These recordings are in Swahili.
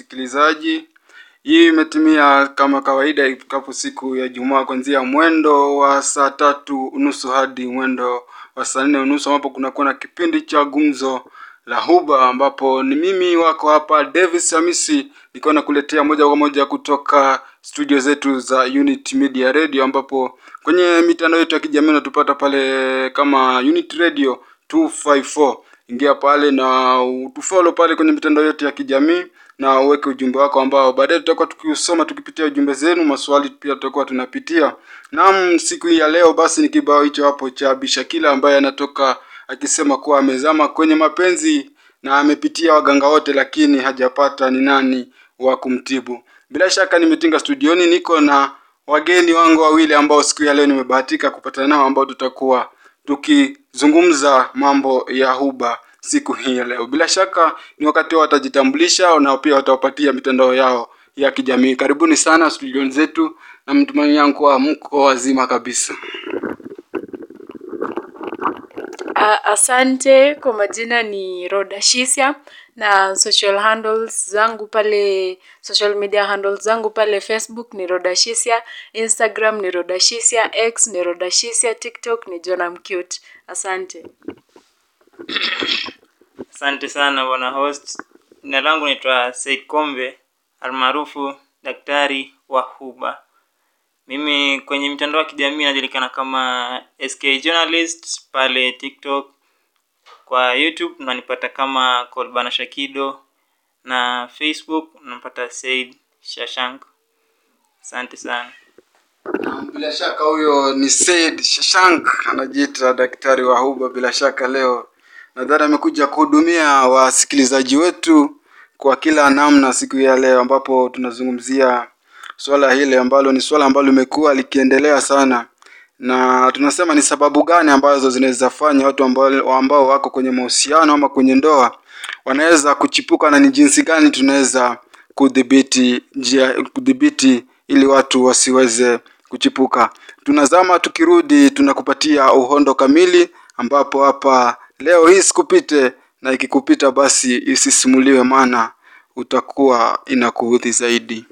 msikilizaji. Hii imetimia kama kawaida ifikapo siku ya Jumaa kuanzia mwendo wa saa tatu unusu hadi mwendo wa saa nne unusu ambapo kunakuwa na kipindi cha gumzo la huba ambapo ni mimi wako hapa Davis Hamisi nikiwa nakuletea moja kwa moja kutoka studio zetu za Unit Media Radio ambapo kwenye mitandao yetu ya kijamii unatupata pale kama Unit Radio 254 ingia pale na utufollow pale kwenye mitandao yetu ya kijamii na uweke ujumbe wako ambao baadaye tutakuwa tukiusoma tukipitia ujumbe zenu maswali pia tutakuwa tunapitia naam siku hii ya leo basi ni kibao hicho hapo cha bishakila ambaye anatoka akisema kuwa amezama kwenye mapenzi na amepitia waganga wote lakini hajapata ni nani wa kumtibu bila shaka nimetinga studioni niko na wageni wangu wawili ambao siku ya leo nimebahatika kupatana nao ambao tutakuwa tukizungumza mambo ya huba siku hii ya leo bila shaka ni wakati wao watajitambulisha na pia watawapatia mitandao yao ya kijamii karibuni sana studioni zetu na mtumaini yangu kuwa mko wazima kabisa Uh, asante kwa majina ni Roda Shisia na social handles zangu pale social media handles zangu pale Facebook ni Roda Shisia, Instagram ni Roda Shisia, X ni Roda Shisia, TikTok ni Jona Mcute. Asante. Asante sana bwana host. Jina langu naitwa Said Kombe almaarufu daktari wa huba. Mimi kwenye mitandao ya kijamii najulikana kama SK Journalist pale TikTok. Kwa YouTube unanipata kama Kolbana Shakido na Facebook unapata Said Shashank. Asante sana. Naam, bila shaka huyo ni Said Shashank anajiita daktari wa huba bila shaka leo nadhani amekuja kuhudumia wasikilizaji wetu kwa kila namna siku ya leo ambapo tunazungumzia swala hili ambalo ni swala ambalo limekuwa likiendelea sana na tunasema ni sababu gani ambazo zinaweza fanya watu ambao, ambao wako kwenye mahusiano ama kwenye ndoa wanaweza kuchipuka na ni jinsi gani tunaweza kudhibiti njia kudhibiti ili watu wasiweze kuchipuka tunazama tukirudi tunakupatia uhondo kamili ambapo hapa leo hii sikupite na ikikupita basi isisimuliwe maana utakuwa inakuudhi zaidi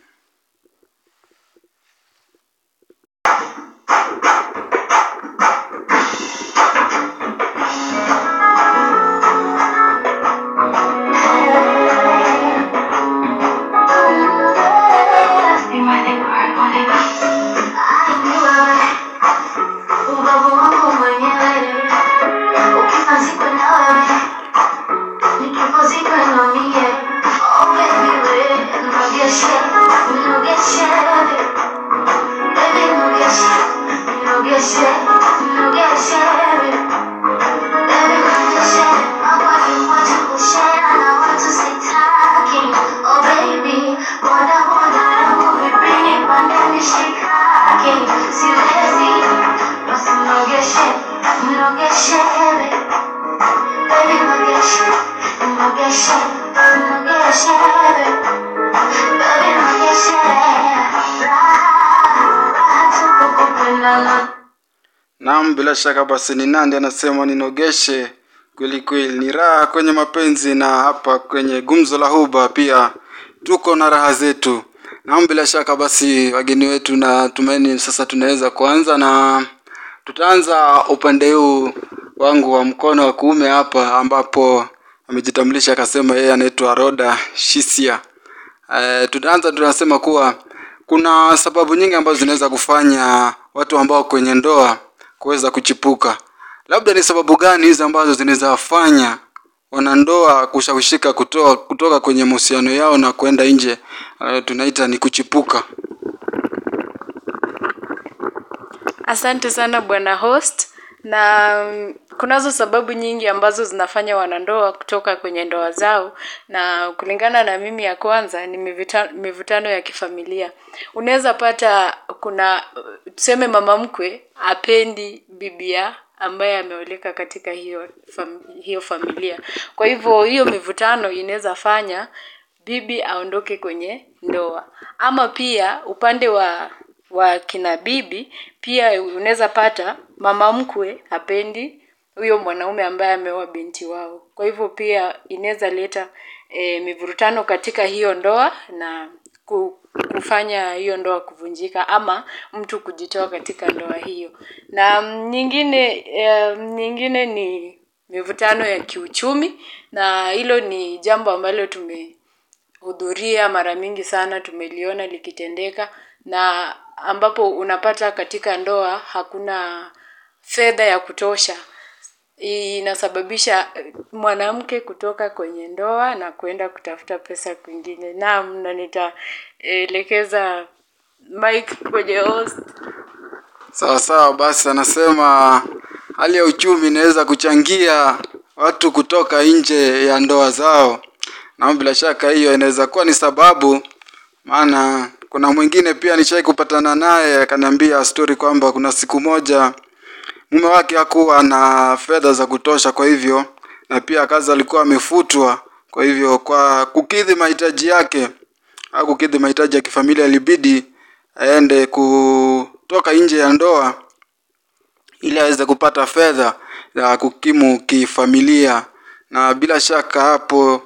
Ubavu wangu mwenyewe ukifazikwa na wewe nikipozikwa na mie oh baby we nogeshe nogeshe baby nogeshe nogeshe nogeshe baby nogeshe mambo ni moja kushare na watu sitaki oh baby boda boda yangu vipini pande mishikaki siwezi basi nogeshe nogeshe baby nogeshe nogeshe nogeshe baby nogeshe raha raha tupu kupendana naam bila shaka basi ni nandi anasema ninogeshe kweli kweli ni raha kwenye mapenzi na hapa kwenye gumzo la huba pia tuko na raha zetu naam bila shaka basi wageni wetu na tumaini sasa tunaweza kuanza na tutaanza upande huu wangu wa mkono wa kuume hapa ambapo amejitambulisha akasema yeye anaitwa roda shisia uh, tutaanza tunasema kuwa kuna sababu nyingi ambazo zinaweza kufanya watu ambao kwenye ndoa kuweza kuchipuka labda ni sababu gani hizi ambazo zinaweza wafanya wanandoa kushawishika kutoa, kutoka kwenye mahusiano yao na kwenda nje uh, tunaita ni kuchipuka Asante sana bwana host na mm, kunazo sababu nyingi ambazo zinafanya wanandoa kutoka kwenye ndoa zao na kulingana na mimi ya kwanza ni mivita- mivutano ya kifamilia unaweza pata kuna uh, tuseme mama mkwe apendi bibia ambaye ameoleka katika hiyo fam, hiyo familia kwa hivyo hiyo mivutano inaweza fanya bibi aondoke kwenye ndoa ama pia upande wa wa kina bibi pia unaweza pata mama mkwe hapendi huyo mwanaume ambaye ameoa binti wao kwa hivyo pia inaweza leta e, mivurutano katika hiyo ndoa na ku, kufanya hiyo ndoa kuvunjika ama mtu kujitoa katika ndoa hiyo. Na mm, nyingine e, nyingine ni mivutano ya kiuchumi na hilo ni jambo ambalo tumehudhuria mara mingi sana, tumeliona likitendeka na ambapo unapata katika ndoa hakuna fedha ya kutosha inasababisha eh, mwanamke kutoka kwenye ndoa na kwenda kutafuta pesa kwingine. Naam, na nitaelekeza mic kwenye host. Sawa sawa, basi anasema hali ya uchumi inaweza kuchangia watu kutoka nje ya ndoa zao, na bila shaka hiyo inaweza kuwa ni sababu. Maana kuna mwingine pia nishai kupatana naye akaniambia story kwamba kuna siku moja mume wake hakuwa na fedha za kutosha, kwa hivyo na pia kazi alikuwa amefutwa, kwa hivyo kwa kukidhi mahitaji yake au kukidhi mahitaji ya kifamilia ilibidi aende kutoka nje ya ndoa ili aweze kupata fedha ya kukimu kifamilia, na bila shaka hapo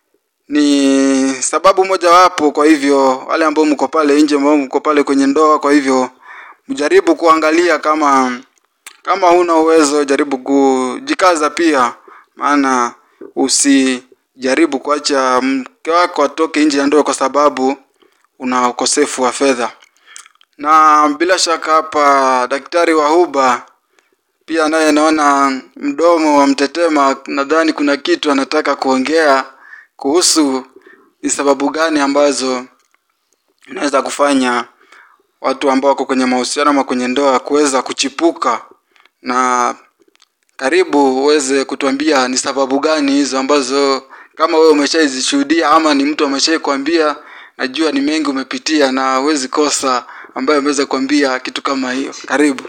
ni sababu mojawapo. Kwa hivyo wale ambao mko pale nje, ambao mko pale kwenye ndoa, kwa hivyo mjaribu kuangalia kama kama huna uwezo, jaribu kujikaza pia, maana usijaribu kuacha mke wako atoke nje ya ndoa kwa sababu una ukosefu wa fedha. Na bila shaka hapa daktari wa huba pia naye naona mdomo wa mtetema, nadhani kuna kitu anataka kuongea kuhusu ni sababu gani ambazo inaweza kufanya watu ambao wako kwenye mahusiano ama kwenye ndoa kuweza kuchipuka, na karibu uweze kutuambia ni sababu gani hizo ambazo kama wewe umeshaizishuhudia ama ni mtu ameshai kuambia. Najua ni mengi umepitia na huwezi kosa ambaye ameweza kuambia kitu kama hiyo. Karibu.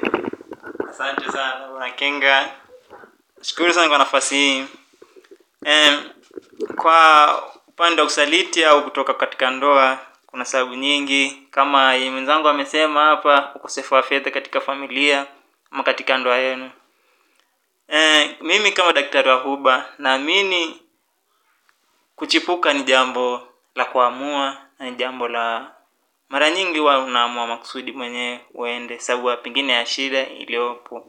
Asante sana bwana Kenga, shukuru sana kwa nafasi hii. Em, kwa upande wa usaliti au kutoka katika ndoa, kuna sababu nyingi kama yenye mwenzangu amesema hapa, ukosefu wa fedha katika familia ama katika ndoa yenu. Eh, mimi kama daktari wa huba naamini kuchipuka ni jambo la kuamua na ni jambo la mara nyingi huwa unaamua makusudi mwenyewe uende sababu ya pengine ya shida iliyopo.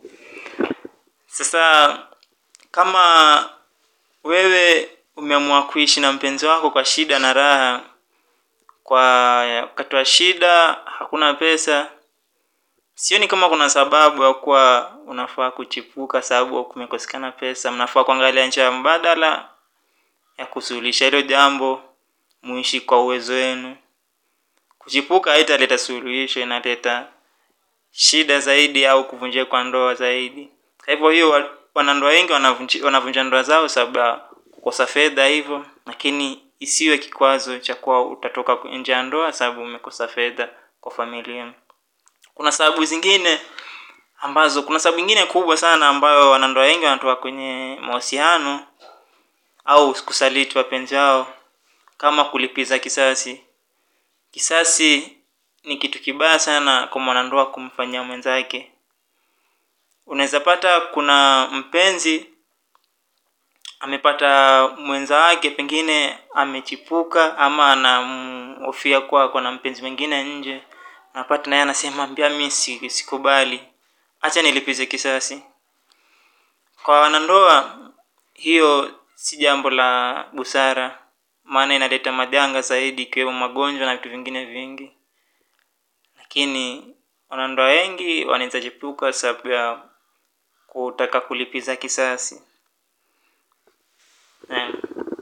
Sasa kama wewe umeamua kuishi na mpenzi wako kwa shida na raha, kwa wakati wa shida hakuna pesa, sioni kama kuna sababu ya kuwa unafaa kuchipuka sababu kumekosekana pesa. Mnafaa kuangalia njia mbadala ya kusuluhisha hilo jambo, muishi kwa uwezo wenu. Kuchipuka haitaleta suluhisho, inaleta shida zaidi au kuvunjika kwa ndoa zaidi. Kwa hivyo hiyo wa- wanandoa wengi wanavunji- wanavunja ndoa zao sababu ya kukosa fedha hivyo, lakini isiwe kikwazo cha kuwa utatoka nje ya ndoa sababu umekosa fedha kwa familia. Kuna sababu zingine ambazo, kuna sababu nyingine kubwa sana ambayo wanandoa wengi wanatoka kwenye mahusiano au kusaliti wapenzi wao, kama kulipiza kisasi. Kisasi ni kitu kibaya sana kwa mwanandoa kumfanyia mwenzake. Unaweza pata kuna mpenzi amepata mwenza wake pengine amechipuka ama anamhofia kuwa ako na mpenzi mwingine nje, unapata naye anasema mbia mi si- sikubali, acha nilipize kisasi. Kwa wanandoa hiyo si jambo la busara, maana inaleta majanga zaidi ikiwemo magonjwa na vitu vingine vingi. Lakini wanandoa wengi wanaweza chipuka sababu ya kutaka kulipiza kisasi. Naam.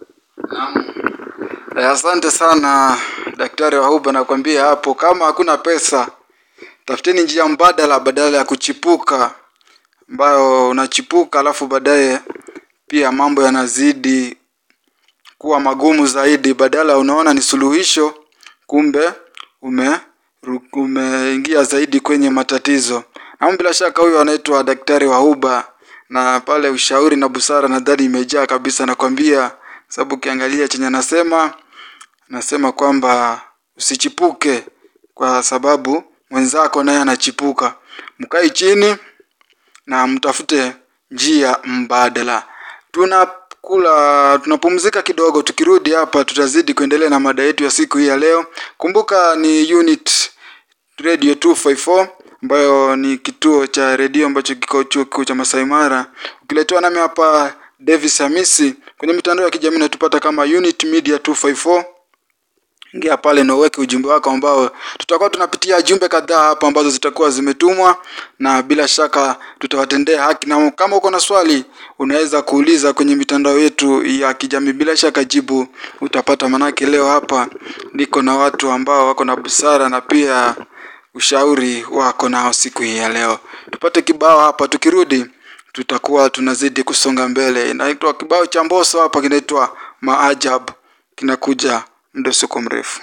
Eh, Asante sana daktari wa huba, nakwambia hapo, kama hakuna pesa, tafuteni njia mbadala badala ya kuchipuka, ambayo unachipuka alafu baadaye pia mambo yanazidi kuwa magumu zaidi. Badala unaona ni suluhisho, kumbe ume ru- umeingia zaidi kwenye matatizo. Ama bila shaka huyo anaitwa daktari wa huba, na pale ushauri na busara nadhani imejaa kabisa, nakwambia, sababu ukiangalia chenye anasema nasema kwamba usichipuke kwa sababu mwenzako naye anachipuka. Mkae chini na mtafute njia mbadala. Tunakuwa tunakula tunapumzika kidogo. Tukirudi hapa, tutazidi kuendelea na mada yetu ya siku hii ya leo. Kumbuka ni unit radio 254 ambayo ni kituo cha redio ambacho kiko chuo kikuu cha Masai Mara, ukiletewa nami hapa Davis Hamisi. Kwenye mitandao ya kijamii natupata kama unit media 254 ingia pale na uweke ujumbe wako ambao tutakuwa tunapitia jumbe kadhaa hapa ambazo zitakuwa zimetumwa na bila shaka tutawatendea haki na kama uko na swali unaweza kuuliza kwenye mitandao yetu ya kijamii bila shaka jibu utapata manake leo hapa niko na watu ambao wako na busara na pia ushauri wako nao siku hii ya leo tupate kibao hapa tukirudi tutakuwa tunazidi kusonga mbele inaitwa kibao cha mboso hapa kinaitwa maajab kinakuja muda usiko mrefu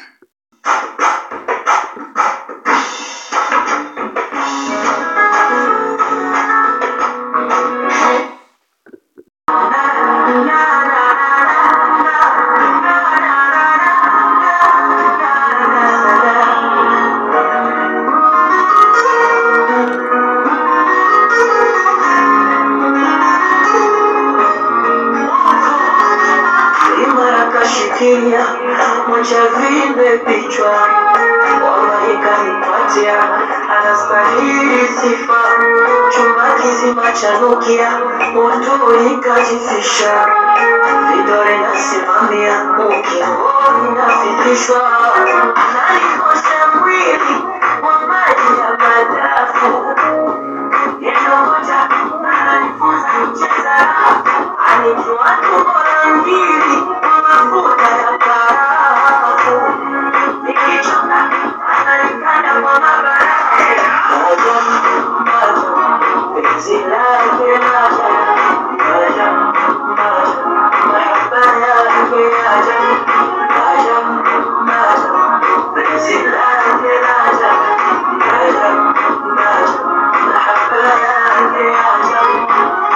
imara kashikilia moja vile vichwa wallahi kanipatia anastahili sifa chumba kizima chanukia moto ikajifisha vidole nasimamia ukingoni nafikishwa nalikosha mwili wa maji ya madafu Neno moja ananifunza kucheza anijua tu bora mbili kwa mafuta ya karafu nikichoka ananikanda kwa mabarafu Maja, maja, penzi lake maja, maja, maja, mahaba yake aja, maja, maja, penzi lake maja, maja, maja, mahaba yake aja.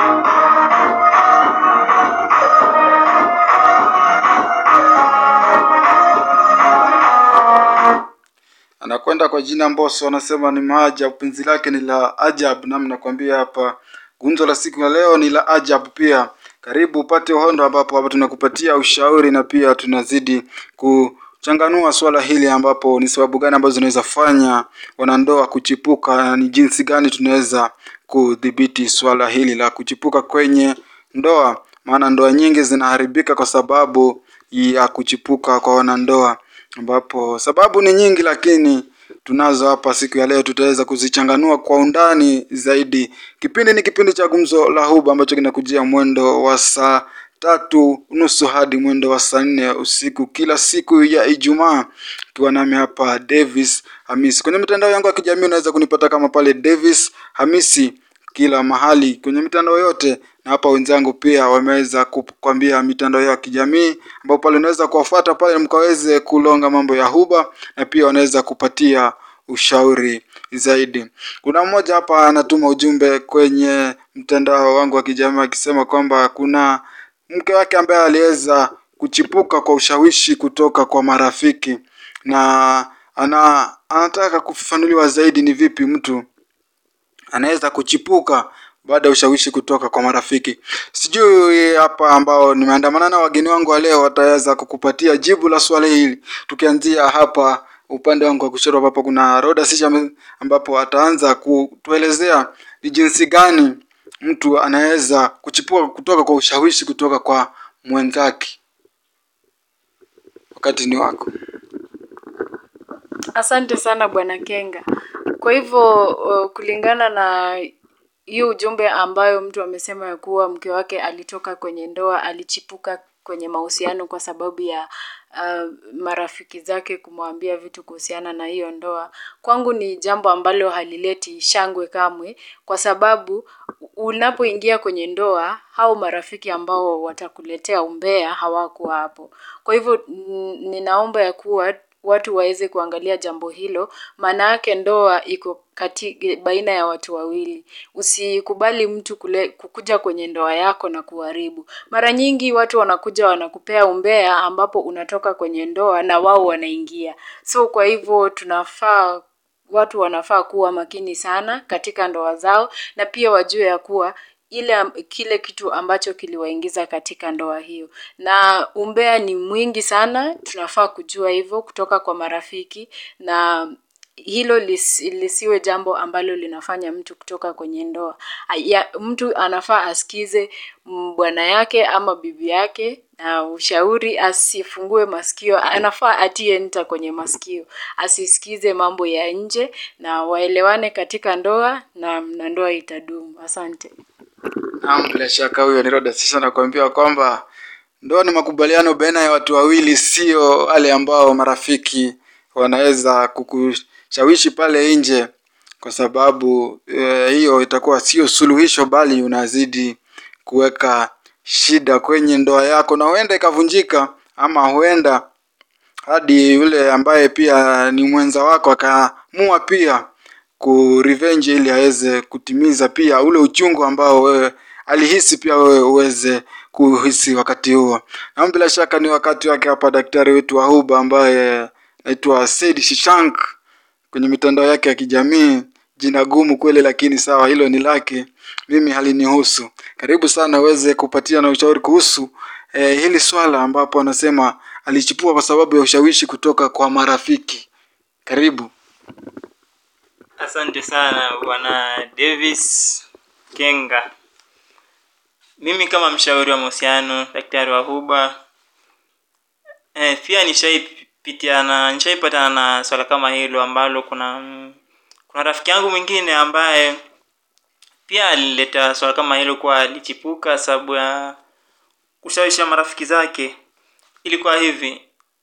anakwenda kwa jina Mbosso, anasema ni maajabu, penzi lake ni la ajabu. Nami nakwambia hapa gumzo la siku ya leo ni la ajabu pia. Karibu upate uhondo, ambapo hapa tunakupatia ushauri na pia tunazidi kuchanganua swala hili, ambapo ni sababu gani ambazo zinaweza fanya wanandoa kuchipuka na ni jinsi gani tunaweza kudhibiti swala hili la kuchipuka kwenye ndoa, maana ndoa nyingi zinaharibika kwa sababu ya kuchipuka kwa wanandoa ambapo sababu ni nyingi, lakini tunazo hapa siku ya leo, tutaweza kuzichanganua kwa undani zaidi. Kipindi ni kipindi cha Gumzo la Huba ambacho kinakujia mwendo wa saa tatu nusu hadi mwendo wa saa nne usiku kila siku ya Ijumaa, ukiwa nami hapa Davis Hamisi. Kwenye mitandao yangu ya kijamii unaweza kunipata kama pale Davis Hamisi kila mahali kwenye mitandao yote, na hapa wenzangu pia wameweza kukwambia mitandao ya kijamii ambapo pale unaweza kuwafuata pale mkaweze kulonga mambo ya huba, na pia wanaweza kupatia ushauri zaidi. Kuna mmoja hapa anatuma ujumbe kwenye mtandao wangu wa kijamii akisema kwamba kuna mke wake ambaye aliweza kuchipuka kwa ushawishi kutoka kwa marafiki na ana, anataka kufafanuliwa zaidi ni vipi mtu anaweza kuchipuka baada ya ushawishi kutoka kwa marafiki. Sijui hapa ambao nimeandamana na wageni wangu wa leo wataweza kukupatia jibu la swali hili, tukianzia hapa upande wangu wa kushoto ambapo kuna Roda Sisha ambapo ataanza kutuelezea ni jinsi gani mtu anaweza kuchipuka kutoka kwa ushawishi kutoka kwa mwenzake. Wakati ni wako. Asante sana Bwana Kenga. Kwa hivyo uh, kulingana na hiyo ujumbe ambayo mtu amesema ya kuwa mke wake alitoka kwenye ndoa, alichipuka kwenye mahusiano kwa sababu ya uh, marafiki zake kumwambia vitu kuhusiana na hiyo ndoa, kwangu ni jambo ambalo halileti shangwe kamwe, kwa sababu unapoingia kwenye ndoa, hao marafiki ambao watakuletea umbea hawakuwa hapo. Kwa hivyo n- ninaomba ya kuwa watu waweze kuangalia jambo hilo, maana yake ndoa iko kati baina ya watu wawili. Usikubali mtu kule, kukuja kwenye ndoa yako na kuharibu. Mara nyingi watu wanakuja wanakupea umbea ambapo unatoka kwenye ndoa na wao wanaingia. So kwa hivyo tunafaa watu wanafaa kuwa makini sana katika ndoa zao na pia wajue ya kuwa ile am- kile kitu ambacho kiliwaingiza katika ndoa hiyo na umbea ni mwingi sana tunafaa kujua hivyo kutoka kwa marafiki na hilo lis, lisiwe jambo ambalo linafanya mtu kutoka kwenye ndoa ya, mtu anafaa asikize mm, bwana yake ama bibi yake na ushauri asifungue masikio anafaa atie nta kwenye masikio asisikize mambo ya nje na waelewane katika ndoa na, na ndoa itadumu asante Naam, bila shaka huyo ni Roda Sisha anakuambia kwamba ndoa ni makubaliano baina ya watu wawili, sio wale ambao marafiki wanaweza kukushawishi pale nje, kwa sababu eh, hiyo itakuwa sio suluhisho, bali unazidi kuweka shida kwenye ndoa yako, na huenda ikavunjika, ama huenda hadi yule ambaye pia ni mwenza wako akaamua pia kurevenge ili aweze kutimiza pia ule uchungu ambao wewe alihisi pia wewe uweze kuhisi wakati huo. Na bila shaka ni wakati wake hapa daktari wetu wa Huba ambaye naitwa Said Shishank kwenye mitandao yake ya kijamii. Jina gumu kweli, lakini sawa, hilo ni lake, mimi halinihusu. Karibu sana uweze kupatia na ushauri kuhusu eh, hili swala ambapo anasema alichipua kwa sababu ya ushawishi kutoka kwa marafiki. Karibu. Asante sana bwana Davis Kenga. Mimi kama mshauri wa mahusiano, daktari wa Huba, eh, pia nishaipitiana nishaipatana na swala kama hilo ambalo kuna mm, kuna rafiki yangu mwingine ambaye pia alileta swala kama hilo kwa alichipuka sababu ya kushawisha marafiki zake. Ilikuwa hivi,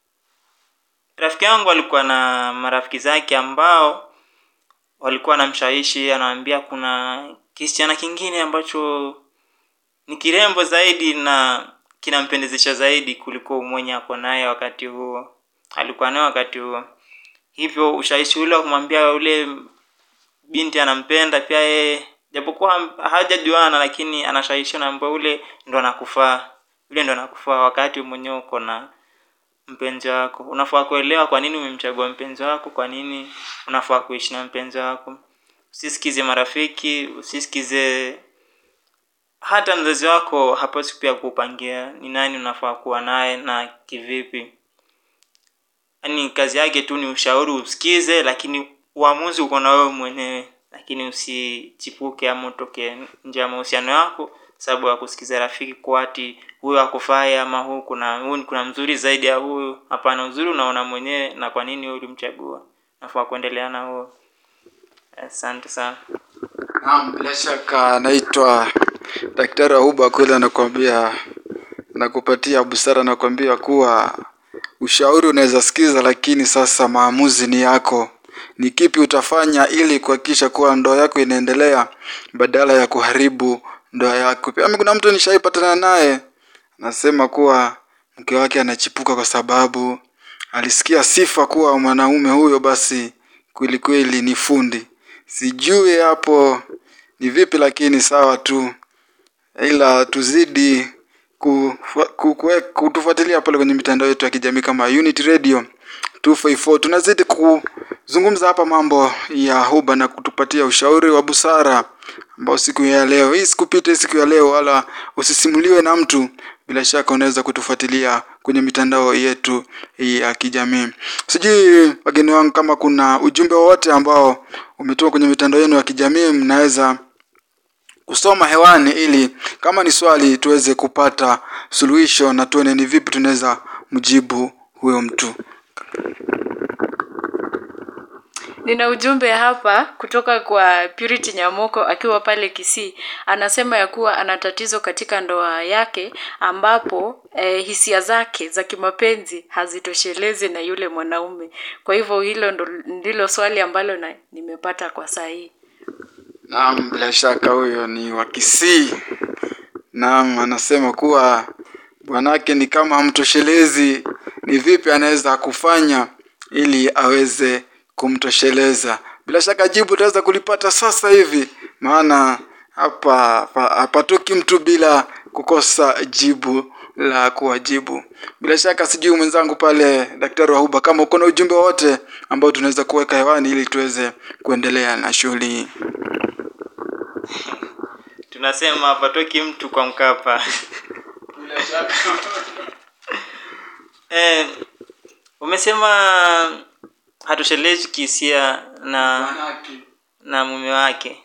rafiki yangu alikuwa na marafiki zake ambao walikuwa wanamshawishi, anawaambia kuna kisichana kingine ambacho ni kirembo zaidi na kinampendezesha zaidi kuliko mwenye ako naye wakati huo, alikuwa naye wakati huo. Hivyo ushawishi ule wa kumwambia ule binti anampenda pia yeye, japokuwa ham- hajajuana, lakini anashawishiwa naambia ule ndo anakufaa, yule ndo anakufaa wakati mwenyewe uko na mpenzi wako. Unafaa kuelewa kwa nini umemchagua mpenzi wako, kwa nini unafaa kuishi na mpenzi wako. Usisikize marafiki, usisikize hata mzazi wako hapaswi pia kupangia ni nani unafaa kuwa naye na kivipi. Yaani kazi yake tu ni ushauri usikize, lakini uamuzi uko na wewe mwenyewe, lakini usichipuke ama utoke nje ya mahusiano yako sababu ya kusikiza rafiki kwa ati huyu akufai ama huu kuna huu kuna mzuri zaidi ya huyu. Hapana, uzuri unaona mwenyewe, na kwa nini wewe ulimchagua. Nafaa kuendelea na huo. Asante sana. Naam, bila shaka naitwa daktari wa Huba kweli, anakuambia nakupatia busara, nakuambia kuwa ushauri unaweza sikiza, lakini sasa maamuzi ni yako. Ni kipi utafanya ili kuhakikisha kuwa ndoa yako inaendelea badala ya kuharibu ndoa yako. Pia mimi kuna mtu nishaipatana naye anasema kuwa mke wake anachipuka kwa sababu alisikia sifa kuwa mwanaume huyo basi kweli kweli ni fundi. Sijui hapo ni vipi, lakini sawa tu, ila tuzidi kufu- ku- kue- kutufuatilia pale kwenye mitandao yetu ya kijamii kama Unity Radio 254. Tunazidi kuzungumza hapa mambo ya Huba na kutupatia ushauri wa busara ambao siku ya leo hii sikupite siku ya leo, wala usisimuliwe na mtu. Bila shaka unaweza kutufuatilia kwenye mitandao yetu ya kijamii. Sijui wageni wangu, kama kuna ujumbe wowote ambao umetoka kwenye mitandao yenu ya kijamii, mnaweza kusoma hewani, ili kama ni swali tuweze kupata suluhisho na tuone ni vipi tunaweza mjibu huyo mtu. Nina ujumbe hapa kutoka kwa Purity Nyamoko akiwa pale Kisii. Anasema ya kuwa ana tatizo katika ndoa yake ambapo eh, hisia zake za kimapenzi hazitoshelezi na yule mwanaume. Kwa hivyo hilo ndo, ndilo swali ambalo na, nimepata kwa saa hii. Naam, bila shaka huyo ni wa Kisii. Naam, anasema kuwa bwanake ni kama hamtoshelezi, ni vipi anaweza kufanya ili aweze kumtosheleza. Bila shaka jibu utaweza kulipata sasa hivi, maana hapa hapa- hapatoki mtu bila kukosa jibu la kuwajibu. Bila shaka sijui mwenzangu pale daktari wa Huba, kama uko na ujumbe wote ambao tunaweza kuweka hewani ili tuweze kuendelea na shughuli hii. tunasema hapatoki mtu kwa mkapa eh, umesema hatoshelezi kihisia na na mume wake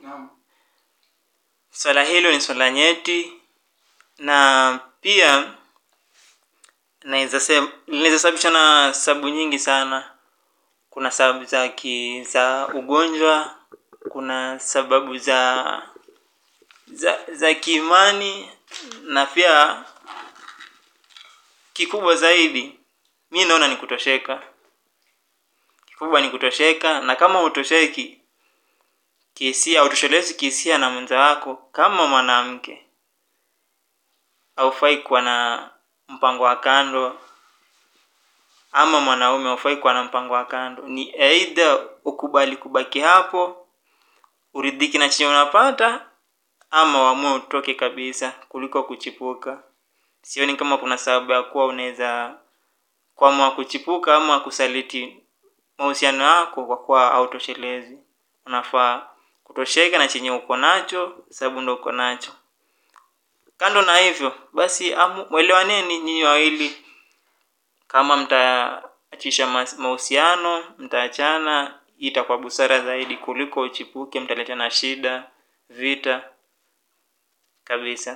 swala hilo ni swala nyeti na pia naweza sema linaweza sababishwa na sababu nyingi sana kuna sababu za ki, za ugonjwa kuna sababu za za za kiimani na pia kikubwa zaidi mi naona ni kutosheka kikubwa ni kutosheka na kama utosheki kihisia utoshelezi kihisia na mwenza wako kama mwanamke haufai kuwa na mpango wa kando ama mwanaume haufai kuwa na mpango wa kando ni aidha ukubali kubaki hapo uridhiki na chenye unapata ama uamue utoke kabisa kuliko kuchipuka sioni kama kuna sababu ya kuwa unaweza kuamua kuchipuka ama kusaliti mahusiano yako kwa kuwa hautoshelezi unafaa kutosheka na chenye uko nacho sababu ndo uko nacho kando na hivyo basi amu- mwelewaneni nyinyi wawili kama mtaachisha mas- mahusiano mtaachana hii itakuwa busara zaidi kuliko uchipuke mtaletana shida vita kabisa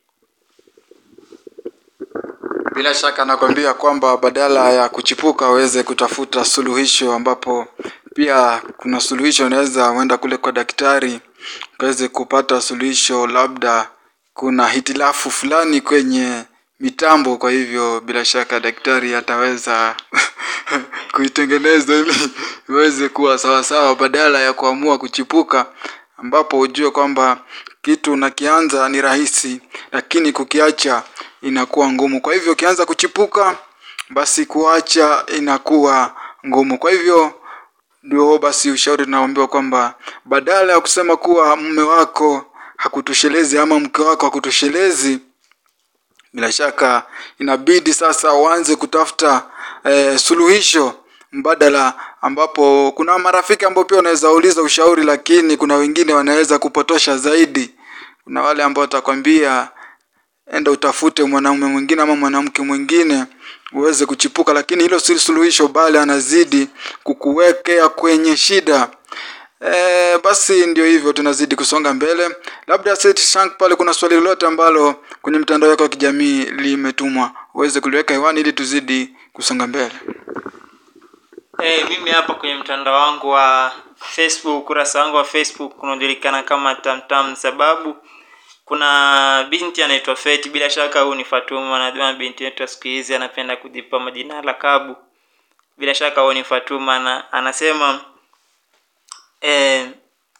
bila shaka nakwambia kwamba badala ya kuchipuka uweze kutafuta suluhisho ambapo pia kuna suluhisho unaweza uenda kule kwa daktari ukaweze kupata suluhisho labda kuna hitilafu fulani kwenye mitambo kwa hivyo bila shaka daktari ataweza kuitengeneza ili iweze kuwa sawasawa badala ya kuamua kuchipuka ambapo ujue kwamba kitu unakianza ni rahisi lakini kukiacha inakuwa ngumu kwa hivyo ukianza kuchipuka basi kuacha inakuwa ngumu kwa hivyo ndio basi ushauri tunaambiwa kwamba badala ya kusema kuwa mume wako hakutoshelezi ama mke wako hakutoshelezi bila shaka inabidi sasa uanze kutafuta eh, suluhisho mbadala ambapo kuna marafiki ambao pia wanaweza uliza ushauri lakini kuna wengine wanaweza kupotosha zaidi kuna wale ambao watakwambia enda utafute mwanaume mwingine ama mwanamke mwingine uweze kuchipuka lakini hilo si suluhisho bali anazidi kukuwekea kwenye shida E, basi ndio hivyo tunazidi kusonga mbele labda Seth Shank pale kuna swali lolote ambalo kwenye mtandao wako wa kijamii limetumwa uweze kuliweka hewani ili tuzidi kusonga mbele hey, mimi hapa kwenye mtandao wangu wa facebook ukurasa wangu wa facebook unaojulikana kama tamtam sababu kuna binti anaitwa feti bila shaka huu ni fatuma najua binti yetu wa siku hizi anapenda kujipa majina ya lakabu bila shaka huu ni fatuma na anasema eh,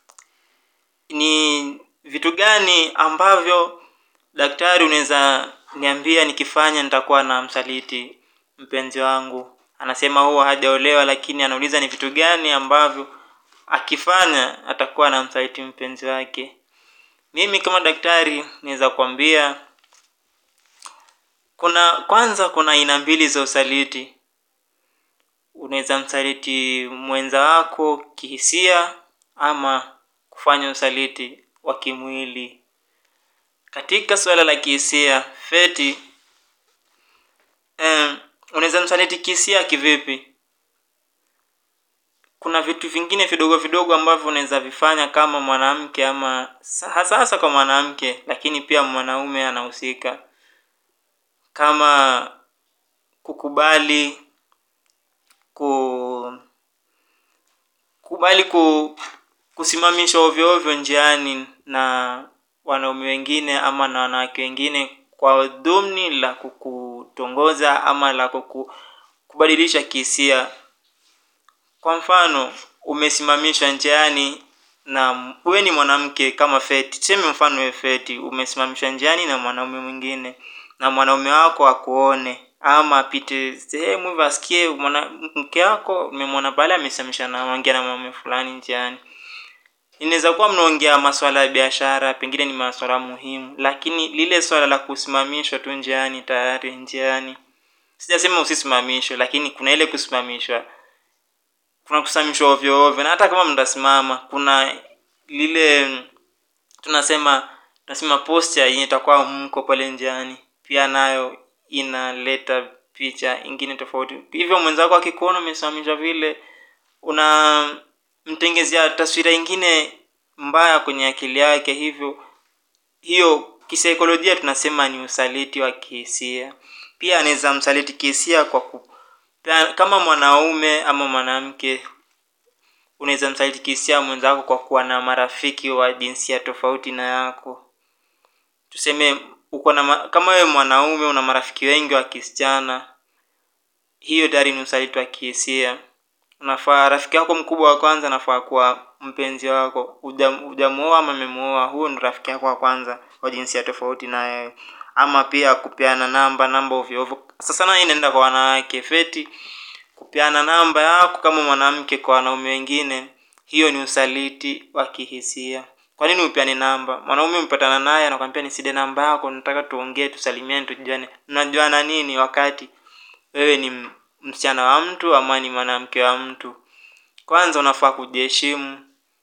ni vitu gani ambavyo daktari unaweza niambia nikifanya nitakuwa na msaliti mpenzi wangu anasema huwa hajaolewa lakini anauliza ni vitu gani ambavyo akifanya atakuwa na msaliti mpenzi wake mimi kama daktari naweza kuambia kuna kwanza kuna aina mbili za usaliti unaweza msaliti mwenza wako kihisia ama kufanya usaliti wa kimwili katika suala la kihisia feti eh, unaweza msaliti kihisia kivipi kuna vitu vingine vidogo vidogo ambavyo unaweza vifanya kama mwanamke ama hasa hasa kwa mwanamke lakini pia mwanaume anahusika kama kukubali ku kubali ku kusimamishwa ovyo ovyo njiani na wanaume wengine ama na wanawake wengine kwa dhumni la kukutongoza ama la kuku, kubadilisha kihisia kwa mfano umesimamishwa njiani na wewe ni mwanamke kama feti tuseme mfano we feti umesimamishwa njiani na mwanaume mwingine na mwanaume wako akuone ama apite sehemu hivyo asikie mwanamke wako umemwona pale amesimamisha na ongea na mwanaume fulani njiani inaweza kuwa mnaongea maswala ya biashara pengine ni maswala muhimu lakini lile swala la kusimamishwa tu njiani tayari njiani sijasema usisimamishwe lakini kuna ile kusimamishwa kuna kusimamishwa ovyo ovyo na hata kama mtasimama kuna lile tunasema tunasema posture yenye itakuwa mko pale njiani pia nayo inaleta picha ingine tofauti hivyo mwenzako akikuona umesimamishwa vile unamtengezea taswira ingine mbaya kwenye akili yake hivyo hiyo kisaikolojia tunasema ni usaliti wa kihisia pia anaweza msaliti kihisia kwa ku, pia kama mwanaume ama mwanamke unaweza msaliti kihisia mwenzako kwa kuwa na marafiki wa jinsia tofauti na yako tuseme uko na ma- kama wewe mwanaume una marafiki wengi wa kisichana hiyo tayari ni usaliti wa kihisia unafaa rafiki yako mkubwa wa kwanza anafaa kuwa mpenzi wako Hujam- hujamuoa ama amemuoa huyo ni rafiki yako wa kwanza wa jinsia tofauti na wewe ama pia kupeana namba namba ovyo ovyo sasa sana hii inaenda kwa wanawake feti kupeana namba yako kama mwanamke kwa wanaume wengine hiyo ni usaliti wa kihisia kwa nini upeane namba mwanaume mpatana naye anakwambia niside namba yako nataka tuongee tusalimiane tujuane mnajuana nini wakati wewe ni m- msichana wa mtu ama ni mwanamke wa mtu kwanza unafaa kujiheshimu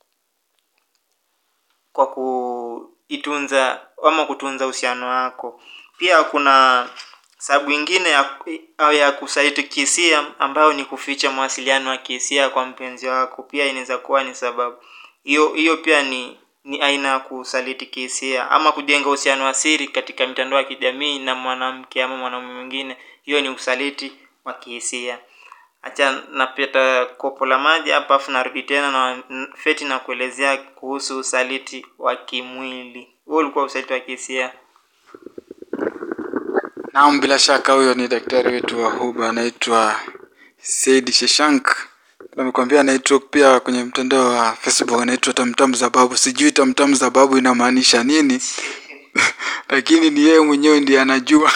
kwa kuitunza ama kutunza uhusiano wako pia kuna sababu ingine ya, ya kusaliti kihisia ambayo ni kuficha mawasiliano ya kihisia kwa mpenzi wako pia inaweza kuwa ni sababu hiyo hiyo pia ni ni aina ya kusaliti kihisia ama kujenga uhusiano wa siri katika mitandao ya kijamii na mwanamke ama mwanaume mwingine hiyo ni usaliti wa kihisia hacha napeta kopo la maji hapa afu narudi tena na n- feti na kuelezea kuhusu usaliti wa kimwili huo ulikuwa usaliti wa kihisia Naam, bila shaka huyo ni daktari wetu wa huba anaitwa Said Sheshank. Amekwambia anaitwa pia kwenye mtandao wa Facebook anaitwa Tamtam za Babu. Sijui Tamtam za Babu inamaanisha nini, lakini ni yeye mwenyewe ndiye anajua.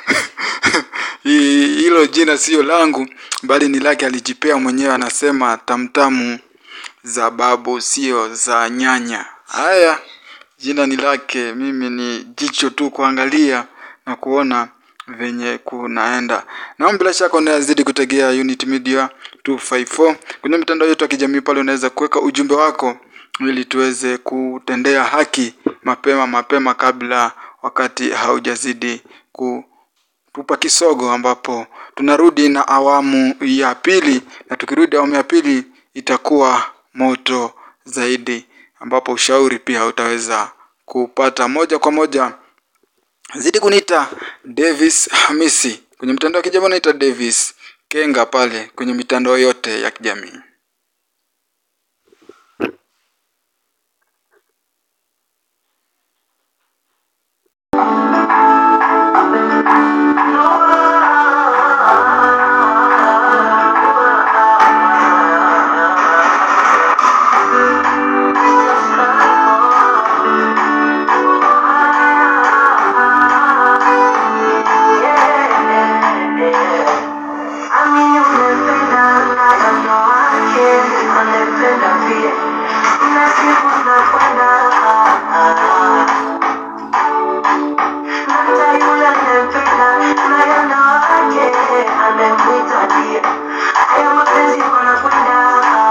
Hi- Hilo jina sio langu, bali ni lake, alijipea mwenyewe. Anasema tamtamu za babu, sio za nyanya. Haya, jina ni lake, mimi ni jicho tu kuangalia na kuona venye kunaenda. Naam, bila shaka unazidi kutegea Unit Media 254 kwenye mitandao yetu ya kijamii. Pale unaweza kuweka ujumbe wako ili tuweze kutendea haki mapema mapema, kabla wakati haujazidi kutupa kisogo, ambapo tunarudi na awamu ya pili, na tukirudi awamu ya pili itakuwa moto zaidi, ambapo ushauri pia utaweza kupata moja kwa moja zidi kuniita Davis Hamisi kwenye mitandao ya kijamii, naita Davis Kenga pale kwenye mitandao yote ya kijamii. Amini umependa na kando wake anapenda pia, na siku zinakwenda hata yule anayempenda na kando wake anamwita pia, haya mapenzi wanakwenda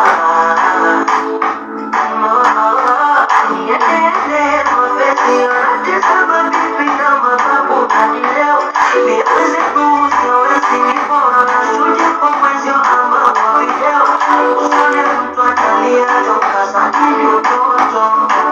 niendele mapenzi yote sababu bibi na mababu hadi leo nianze kusiwezi ni bora nasuje kwa mwenzio ama kwa video usione mtu atalia toka sabini utoto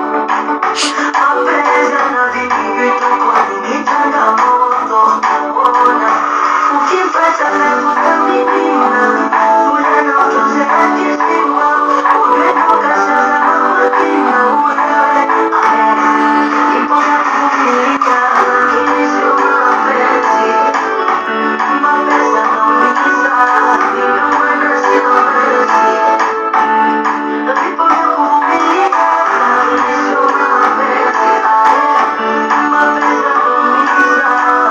mapenzi na vingi vitu kwa nini changamoto ona ukipata nakukamimina ule na utunze akisima umetoka sasa mapina ulewe ipo na kuvumilia lakini sio mapenzi mapenzi yanaumiza ndio maana siwezi vipo vya kuvumilia lakini sio mapenzi mapenzi yanaumiza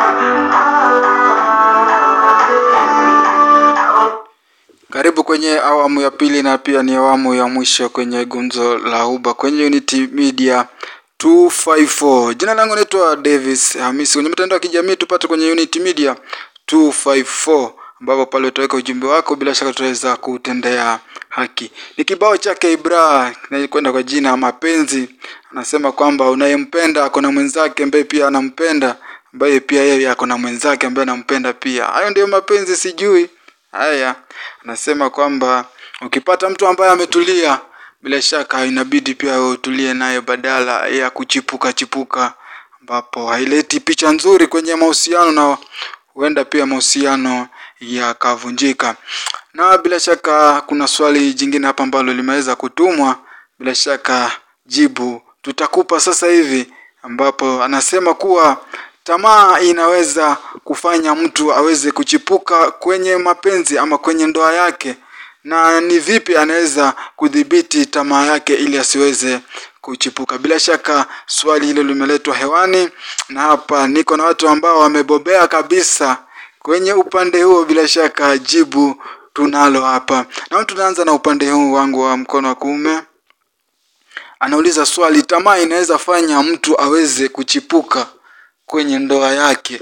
mapenzi Karibu kwenye awamu ya pili na pia ni awamu ya mwisho kwenye gumzo la Huba kwenye Unity Media 254. Jina langu naitwa Davis Hamisi. Kwenye mitandao ya kijamii tupate kwenye Unity Media 254 ambapo pale utaweka ujumbe wako, bila shaka tutaweza kutendea haki. Ni kibao chake Ibra kinakwenda kwa jina mapenzi, anasema kwamba unayempenda ako na mwenzake ambaye pia anampenda ambaye pia yeye ako na mwenzake ambaye anampenda pia hayo ndio mapenzi sijui haya anasema kwamba ukipata mtu ambaye ametulia bila shaka inabidi pia wewe utulie naye badala ya kuchipuka chipuka ambapo haileti picha nzuri kwenye mahusiano na huenda pia mahusiano yakavunjika na bila shaka kuna swali jingine hapa ambalo limeweza kutumwa bila shaka jibu tutakupa sasa hivi ambapo anasema kuwa tamaa inaweza kufanya mtu aweze kuchipuka kwenye mapenzi ama kwenye ndoa yake na ni vipi anaweza kudhibiti tamaa yake ili asiweze kuchipuka bila shaka swali hilo limeletwa hewani na hapa niko na watu ambao wamebobea kabisa kwenye upande huo bila shaka jibu tunalo hapa na tunaanza na upande huu wangu wa mkono wa kuume anauliza swali tamaa inaweza fanya mtu aweze kuchipuka kwenye ndoa yake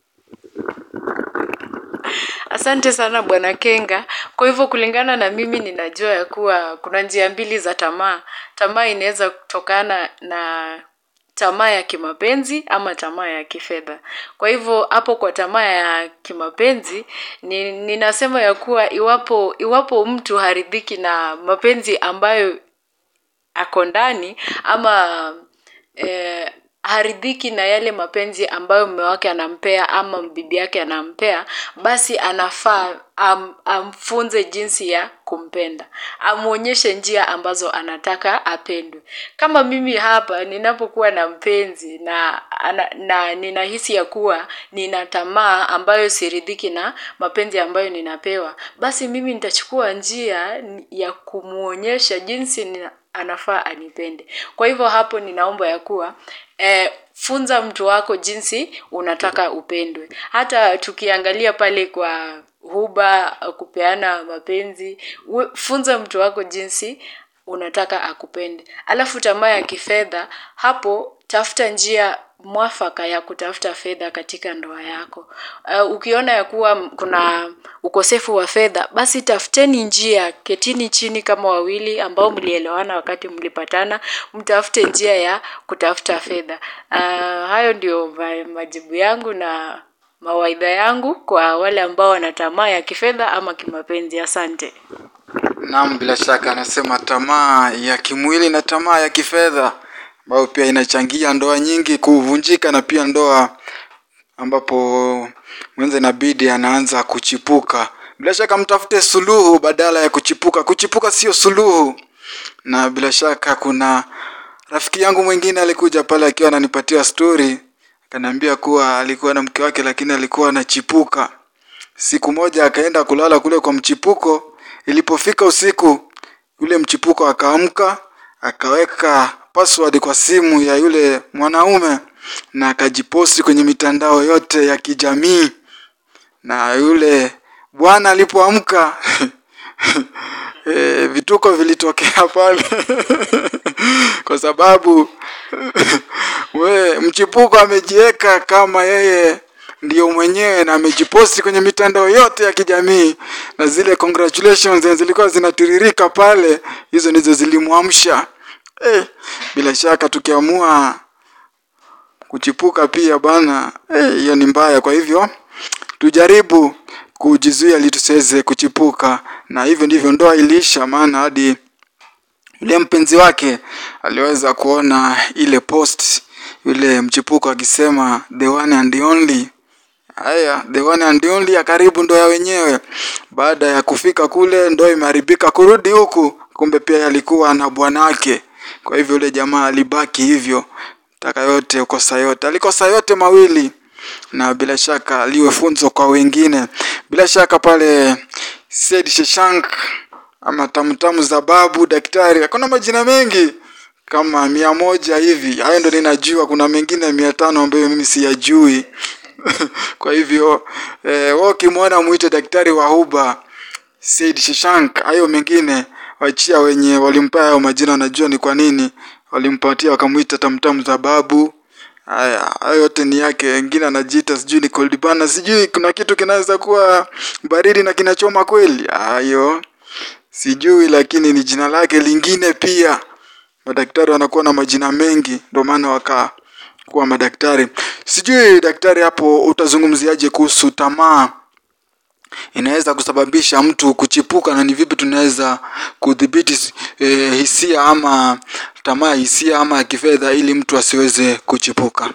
Asante sana bwana Kenga. Kwa hivyo kulingana na mimi ninajua ya kuwa kuna njia mbili za tamaa. Tamaa inaweza kutokana na tamaa ya kimapenzi ama tamaa ya kifedha. Kwa hivyo hapo kwa tamaa ya kimapenzi ni, ninasema ya kuwa iwapo iwapo mtu haridhiki na mapenzi ambayo ako ndani ama eh, haridhiki na yale mapenzi ambayo mume wake anampea ama bibi yake anampea basi anafaa am, amfunze jinsi ya kumpenda amwonyeshe njia ambazo anataka apendwe kama mimi hapa ninapokuwa na mpenzi na, na, na ninahisi ya kuwa nina tamaa ambayo siridhiki na mapenzi ambayo ninapewa basi mimi nitachukua njia ya kumwonyesha jinsi nina, anafaa anipende kwa hivyo hapo ninaomba ya kuwa eh, funza mtu wako jinsi unataka upendwe hata tukiangalia pale kwa huba kupeana mapenzi we, funza mtu wako jinsi unataka akupende alafu tamaa ya kifedha hapo tafuta njia mwafaka ya kutafuta fedha katika ndoa yako uh, ukiona ya kuwa kuna ukosefu wa fedha basi tafuteni njia ketini chini kama wawili ambao mlielewana wakati mlipatana mtafute njia ya kutafuta fedha uh, hayo ndio ma- majibu yangu na mawaidha yangu kwa wale ambao wana tamaa ya kifedha ama kimapenzi asante Naam, bila shaka anasema tamaa ya kimwili na tamaa ya kifedha ambayo pia inachangia ndoa nyingi kuvunjika na pia ndoa ambapo mwenza inabidi anaanza kuchipuka. Bila shaka mtafute suluhu badala ya kuchipuka. Kuchipuka sio suluhu. Na bila shaka kuna rafiki yangu mwingine alikuja pale akiwa ananipatia story, akaniambia kuwa alikuwa na mke wake lakini alikuwa anachipuka. Siku moja akaenda kulala kule kwa mchipuko. Ilipofika usiku, yule mchipuko akaamka, akaweka password kwa simu ya yule mwanaume na akajiposti kwenye mitandao yote ya kijamii. Na yule bwana alipoamka e, vituko vilitokea pale kwa sababu we mchipuko amejiweka kama yeye ndio mwenyewe na amejiposti kwenye mitandao yote ya kijamii na zile congratulations zenye zilikuwa zinatiririka pale hizo ndizo zilimwamsha eh, bila shaka tukiamua kuchipuka pia bana eh, hiyo ni mbaya kwa hivyo tujaribu kujizuia ili tusiweze kuchipuka na hivyo ndivyo ndoa iliisha maana hadi yule mpenzi wake aliweza kuona ile post yule mchipuko akisema the one and the only haya the one and the only ya karibu ndo ya wenyewe baada ya kufika kule ndo imeharibika kurudi huku kumbe pia alikuwa na bwanake kwa hivyo yule jamaa alibaki hivyo taka yote kosa yote alikosa yote mawili na bila shaka liwe funzo kwa wengine bila shaka pale Said Sheshank ama tamtamu za babu daktari hakuna majina mengi kama mia moja hivi hayo ndo ninajua kuna mengine mia tano ambayo mimi siyajui kwa hivyo eh, wewe ukimwona mwite daktari wa huba Said Sheshank hayo mengine wachia wenye walimpa hayo majina wanajua ni kwa nini walimpatia wakamwita tamtamu za babu haya hayo yote ni yake wengine anajiita sijui ni cold bana sijui kuna kitu kinaweza kuwa baridi na kinachoma kweli hayo sijui lakini ni jina lake lingine pia madaktari wanakuwa na majina mengi ndio maana waka kuwa madaktari sijui daktari hapo utazungumziaje kuhusu tamaa inaweza kusababisha mtu kuchipuka na ni vipi tunaweza kudhibiti eh, hisia ama tamaa ya hisia ama ya kifedha ili mtu asiweze kuchipuka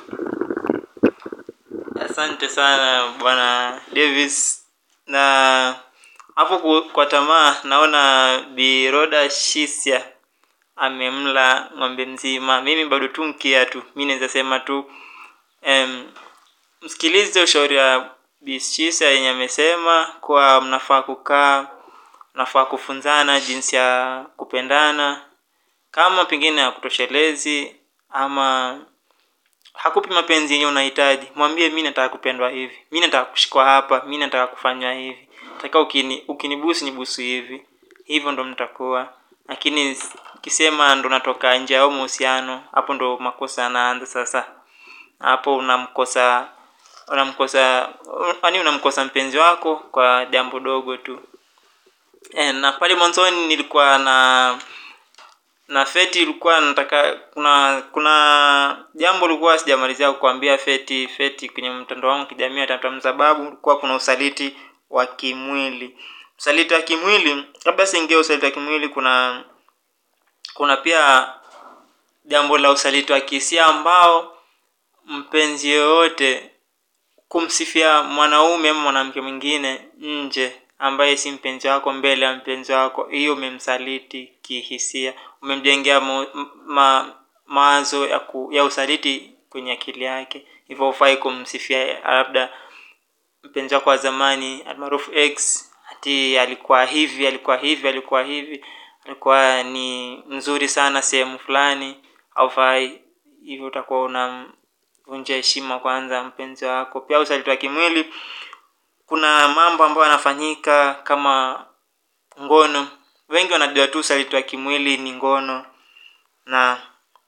asante sana bwana davis na hapo ku- kwa tamaa naona biroda shisia amemla ng'ombe mzima mimi bado tu mkia tu mi naweza sema tu em, msikilize ushauri wa bishisa yenye amesema kuwa mnafaa kukaa mnafaa kufunzana jinsi ya kupendana kama pengine hakutoshelezi ama hakupi mapenzi yenye unahitaji mwambie mi nataka kupendwa hivi mi nataka kushikwa hapa mi nataka kufanywa hivi taka ukini ukinibusu nibusu hivi hivyo ndo mtakuwa lakini ukisema ndo natoka nje au mahusiano hapo ndo makosa yanaanza sasa hapo unamkosa unamkosa yani unamkosa mpenzi wako kwa jambo dogo tu e, na pale mwanzoni nilikuwa na na feti ilikuwa nataka kuna kuna jambo lilikuwa sijamalizia kukwambia feti feti kwenye mtandao wangu wa kijamii atata sababu kulikuwa kuna usaliti wa kimwili usaliti wa kimwili labda siingia usaliti wa kimwili kuna kuna pia jambo la usaliti wa kihisia ambao mpenzi yoyote kumsifia mwanaume ama mwanamke mwingine nje ambaye si mpenzi wako mbele ya mpenzi wako hiyo umemsaliti kihisia umemjengea mo- m- ma, mawazo ya, ku, ya usaliti kwenye akili yake hivyo hufai kumsifia labda mpenzi wako wa zamani almaarufu x ati alikuwa hivi alikuwa hivi alikuwa hivi alikuwa ni mzuri sana sehemu fulani haufai hivyo utakuwa unamvunjia heshima kwanza mpenzi wako pia usaliti wa kimwili kuna mambo ambayo yanafanyika kama ngono wengi wanajua tu usaliti wa kimwili ni ngono na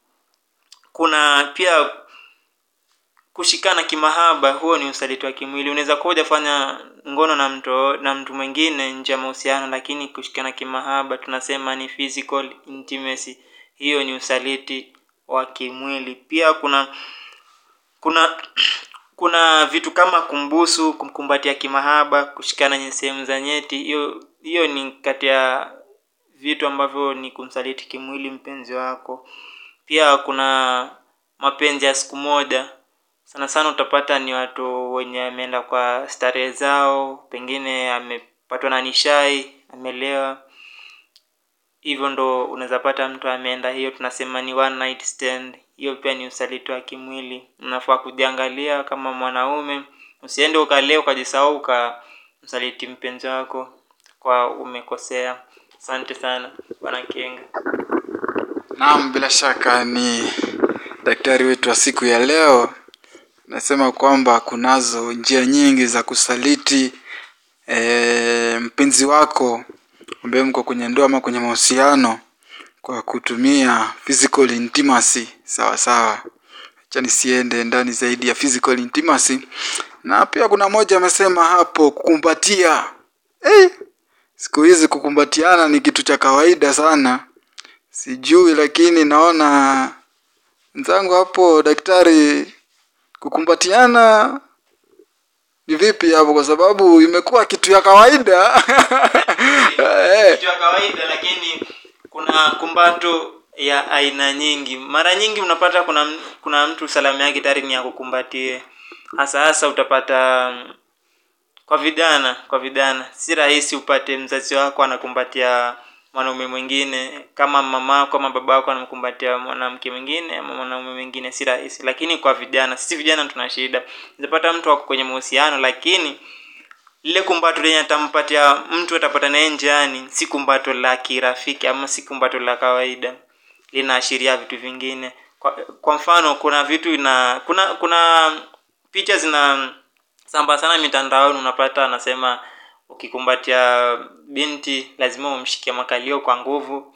kuna pia kushikana kimahaba huo ni usaliti wa kimwili unaweza kuwa hujafanya ngono na mtu na mtu mwingine nje ya mahusiano lakini kushikana kimahaba tunasema ni physical intimacy hiyo ni usaliti wa kimwili pia kuna kuna kuna vitu kama kumbusu kumkumbatia kimahaba kushikana kwenye sehemu za nyeti hiyo hiyo ni kati ya vitu ambavyo ni kumsaliti kimwili mpenzi wako pia kuna mapenzi ya siku moja sana sana utapata ni watu wenye ameenda kwa starehe zao pengine amepatwa na nishai amelewa hivyo ndo unaweza pata mtu ameenda hiyo tunasema ni one night stand hiyo pia ni usaliti wa kimwili unafaa kujiangalia kama mwanaume usiende ukalea ukajisahau ukamsaliti mpenzi wako kwa umekosea asante sana bwana kenga naam bila shaka ni daktari wetu wa siku ya leo nasema kwamba kunazo njia nyingi za kusaliti e, mpenzi wako ambaye mko kwenye ndoa ama kwenye mahusiano kwa kutumia physical intimacy sawa sawa acha nisiende ndani zaidi ya physical intimacy na pia kuna moja amesema hapo kukumbatia hey, siku hizi kukumbatiana ni kitu cha kawaida sana sijui lakini naona mwenzangu hapo daktari kukumbatiana ni vipi hapo kwa sababu imekuwa kitu ya kawaida Eh, kitu ya kawaida lakini kuna kumbato ya aina nyingi mara nyingi unapata kuna m- kuna mtu salamu yake tayari ni ya kukumbatie hasa hasa utapata mm, kwa vijana kwa vijana si rahisi upate mzazi wako anakumbatia mwanaume mwingine kama mama wako ama baba wako anamkumbatia mwanamke mwingine ama mwanaume mwingine si rahisi lakini kwa vijana sisi vijana tuna shida unapata mtu wako kwenye mahusiano lakini lile kumbato lenye atampatia mtu atapata naye njiani si kumbato la kirafiki ama si kumbato la kawaida linaashiria vitu vingine kwa, kwa mfano kuna vitu ina kuna kuna picha zina samba sana mitandaoni unapata anasema ukikumbatia binti lazima umshikie makalio kwa nguvu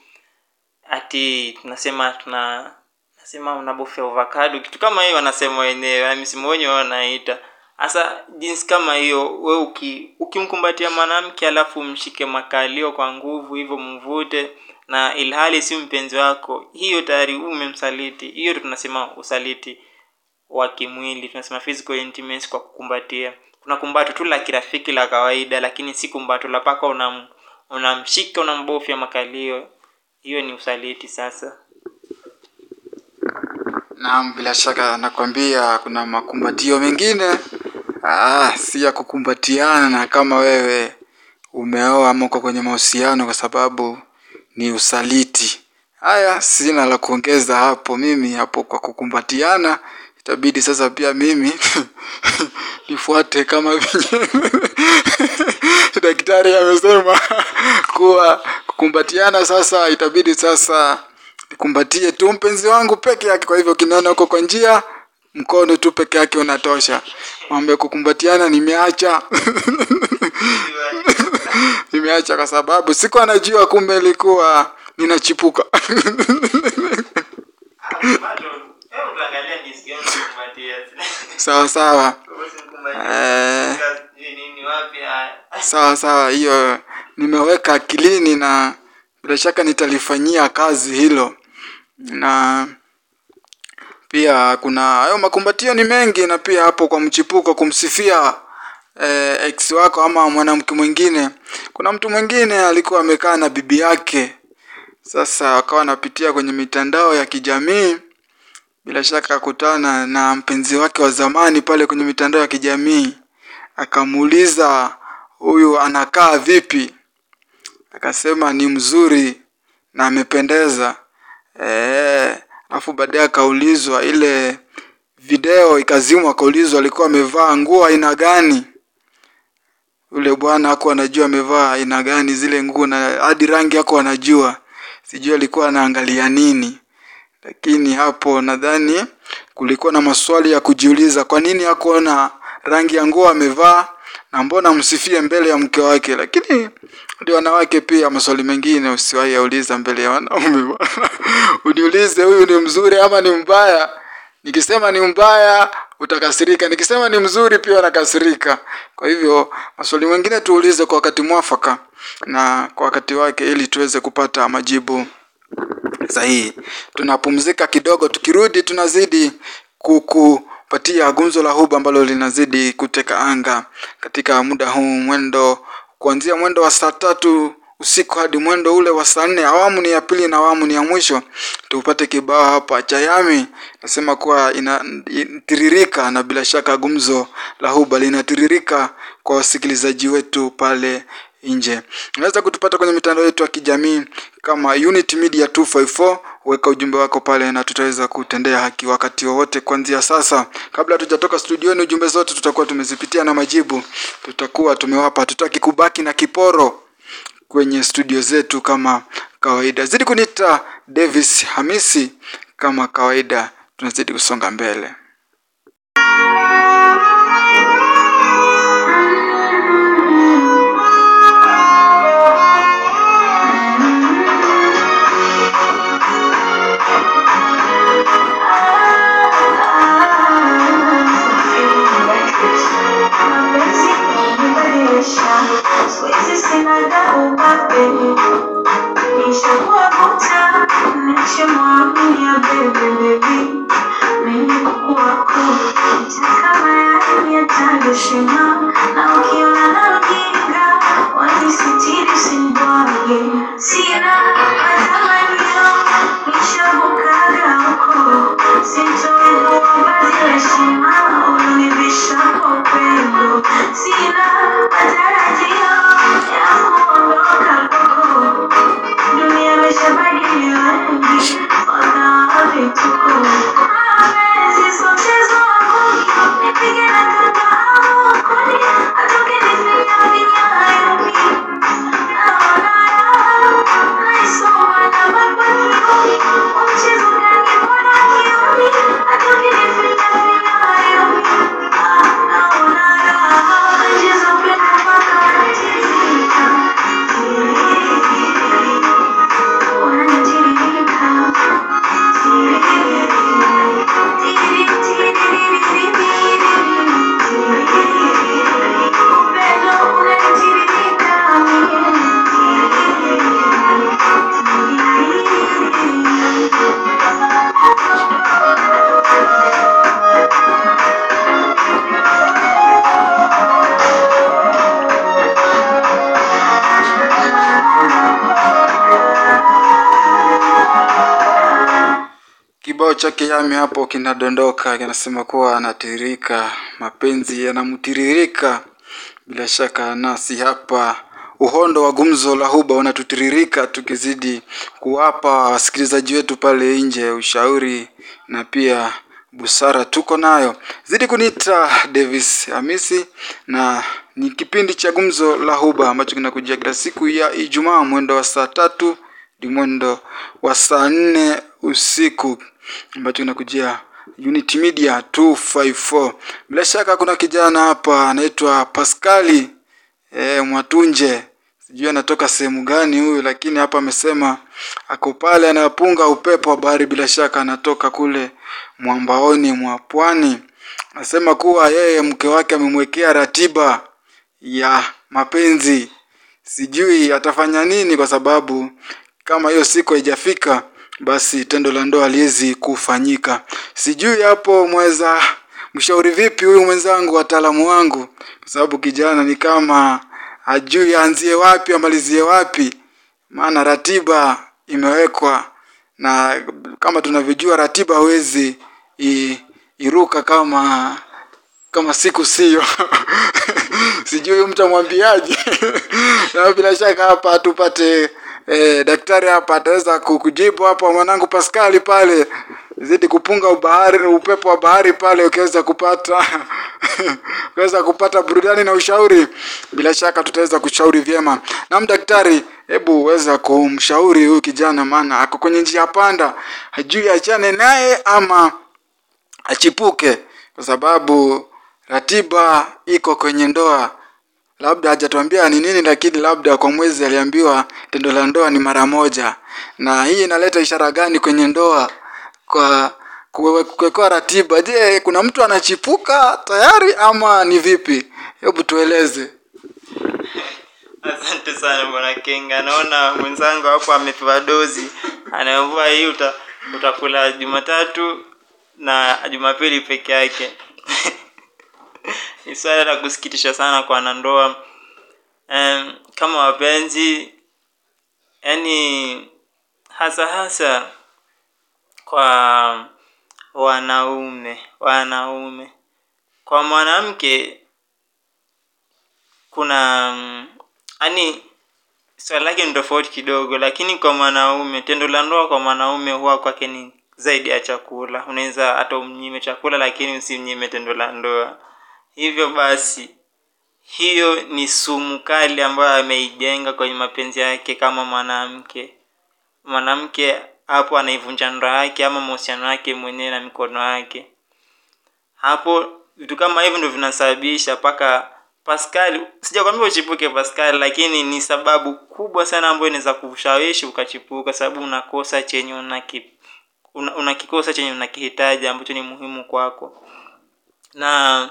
ati tunasema tuna nasema unabofya avocado kitu kama hiyo wanasema wenyewe na msimu wenyewe wanaita hasa jinsi kama hiyo we uki, ukimkumbatia mwanamke alafu umshike makalio kwa nguvu hivyo mvute na ilhali si mpenzi wako hiyo tayari umemsaliti hiyo ndio tunasema usaliti wa kimwili tunasema physical intimacy kwa kukumbatia kuna kumbato tu la kirafiki la kawaida lakini si kumbato la paka unam unamshika unambofya makalio hiyo ni usaliti sasa Naam, bila shaka nakwambia kuna makumbatio mengine ah, si ya kukumbatiana kama wewe umeoa ama uko kwenye mahusiano, kwa sababu ni usaliti. Haya, sina la kuongeza hapo. Mimi hapo kwa kukumbatiana, itabidi sasa pia mimi nifuate kama vile daktari amesema kuwa kukumbatiana, sasa itabidi sasa nikumbatie tu mpenzi wangu peke yake. Kwa hivyo kinaona huko kwa njia, mkono tu peke yake unatosha. Mambo ya kukumbatiana nimeacha nimeacha kwa sababu sikuwa najua, kumbe ilikuwa ninachipuka. sawa sawa Eh. sawa sawa, hiyo nimeweka akilini na bila shaka nitalifanyia kazi hilo, na pia kuna hayo makumbatio ni mengi, na pia hapo kwa mchipuko kumsifia eh, ex wako ama mwanamke mwingine. Kuna mtu mwingine alikuwa amekaa na bibi yake, sasa wakawa anapitia kwenye mitandao ya kijamii bila shaka akakutana na mpenzi wake wa zamani pale kwenye mitandao ya kijamii, akamuuliza huyu anakaa vipi? Akasema ni mzuri na amependeza. Eh, alafu baadaye akaulizwa ile video ikazimwa, akaulizwa alikuwa amevaa nguo aina gani. Yule bwana hakuwa anajua amevaa aina gani zile nguo, na hadi rangi hakuwa anajua, sijui alikuwa anaangalia nini lakini hapo nadhani kulikuwa na maswali ya kujiuliza, kwa nini hakuona rangi ya nguo amevaa na mbona msifie mbele ya mke wake? Lakini ndio wanawake pia, maswali mengine usiwahi yauliza mbele ya wanaume bwana. Uniulize huyu ni mzuri ama ni mbaya. Nikisema ni mbaya utakasirika, nikisema ni mzuri pia unakasirika. Kwa hivyo maswali mengine tuulize kwa wakati mwafaka na kwa wakati wake, ili tuweze kupata majibu sahihi. Tunapumzika kidogo, tukirudi tunazidi kukupatia gumzo la huba ambalo linazidi kuteka anga katika muda huu, mwendo kuanzia mwendo wa saa tatu usiku hadi mwendo ule wa saa nne. Awamu ni ya pili na awamu ni ya mwisho. Tupate kibao hapa cha Yami, nasema kuwa inatiririka, na bila shaka gumzo la huba linatiririka kwa wasikilizaji wetu pale nje. Unaweza kutupata kwenye mitandao yetu ya kijamii kama Unity Media 254. Weka ujumbe wako pale na tutaweza kutendea haki wakati wowote kuanzia sasa. Kabla hatujatoka studioni, ujumbe zote tutakuwa tumezipitia na majibu tutakuwa tumewapa. Tutaki kubaki na kiporo kwenye studio zetu kama kawaida. Zidi kuniita Davis Hamisi kama kawaida, tunazidi kusonga mbele. Mapenzi kunibadilisha, siwezi sinaga ubabe. Nishakuwa buta, nachomwaminia baby, baby. Mimi kuku wako, nitaka mayai ya tando shima. Na ukiona na ujinga, wanisitiri usinibwage. Sina matamanio, nishabukaga huko. Sintoinua vazi la heshima, unanivisha kwa upendo. Sina matarajio ya kuondoka kwako. Dunia imeshabadili wengi, wakawa vituko. Mapenzi sio mchezo wangu, nipige na kamba au kuni kibao chake Yami hapo kinadondoka, kinasema kuwa anatiririka, mapenzi yanamtiririka. Bila shaka nasi hapa uhondo wa gumzo la huba unatutiririka, tukizidi kuwapa wasikilizaji wetu pale nje ushauri na pia busara tuko nayo. Zidi kuniita Davis Hamisi, na ni kipindi cha gumzo la huba ambacho kinakujia kila siku ya Ijumaa mwendo wa saa tatu hadi mwendo wa saa nne usiku ambacho kinakujia Unity Media 254. Bila shaka kuna kijana hapa anaitwa Paskali e, Mwatunje, sijui anatoka sehemu gani huyu, lakini hapa amesema ako pale anapunga upepo wa bahari. Bila shaka anatoka kule mwambaoni mwa pwani. Anasema kuwa yeye mke wake amemwekea ratiba ya mapenzi, sijui atafanya nini, kwa sababu kama hiyo siku haijafika basi tendo la ndoa haliwezi kufanyika. Sijui hapo mweza mshauri vipi huyu mwenzangu, wataalamu wangu, kwa sababu kijana ni kama hajui aanzie wapi amalizie wapi, maana ratiba imewekwa, na kama tunavyojua ratiba hawezi i- iruka kama kama siku sio sijui huyu mtu amwambiaje na bila shaka hapa tupate eh, daktari hapa ataweza ku- kujibu hapa mwanangu Paskali pale zidi kupunga ubahari upepo wa bahari pale ukiweza kupata ukiweza kupata burudani na ushauri bila shaka tutaweza kushauri vyema nam daktari hebu weza kumshauri huyu kijana maana ako kwenye njia panda hajui achane naye ama achipuke kwa sababu ratiba iko kwenye ndoa labda hajatuambia ni nini lakini labda kwa mwezi aliambiwa tendo la ndoa ni mara moja na hii inaleta ishara gani kwenye ndoa kwa kuwe- kuwekewa ratiba je kuna mtu anachipuka tayari ama ni vipi hebu tueleze Asante sana bwana Kenga, naona mwenzangu hapo amepewa dozi, anaambiwa hii uta, utakula Jumatatu na Jumapili peke yake. Ni swala la kusikitisha sana kwa wanandoa um, kama wapenzi, yani hasa hasa kwa wanaume wanaume. Kwa mwanamke kuna mm, yani swali lake ni tofauti kidogo, lakini kwa mwanaume, tendo la ndoa kwa mwanaume huwa kwake ni zaidi ya chakula. Unaweza hata umnyime chakula, lakini usimnyime tendo la ndoa. Hivyo basi, hiyo ni sumu kali ambayo ameijenga kwenye mapenzi yake kama mwanamke. Mwanamke hapo anaivunja ndoa yake ama mahusiano yake mwenyewe na mikono yake hapo vitu kama hivyo ndio vinasababisha mpaka Pascal, sijakwambia uchipuke Pascal, lakini ni sababu kubwa sana ambayo inaweza kushawishi ukachipuka, sababu unakosa chenye unaki, una, unakikosa chenye unakihitaji ambacho ni muhimu kwako, na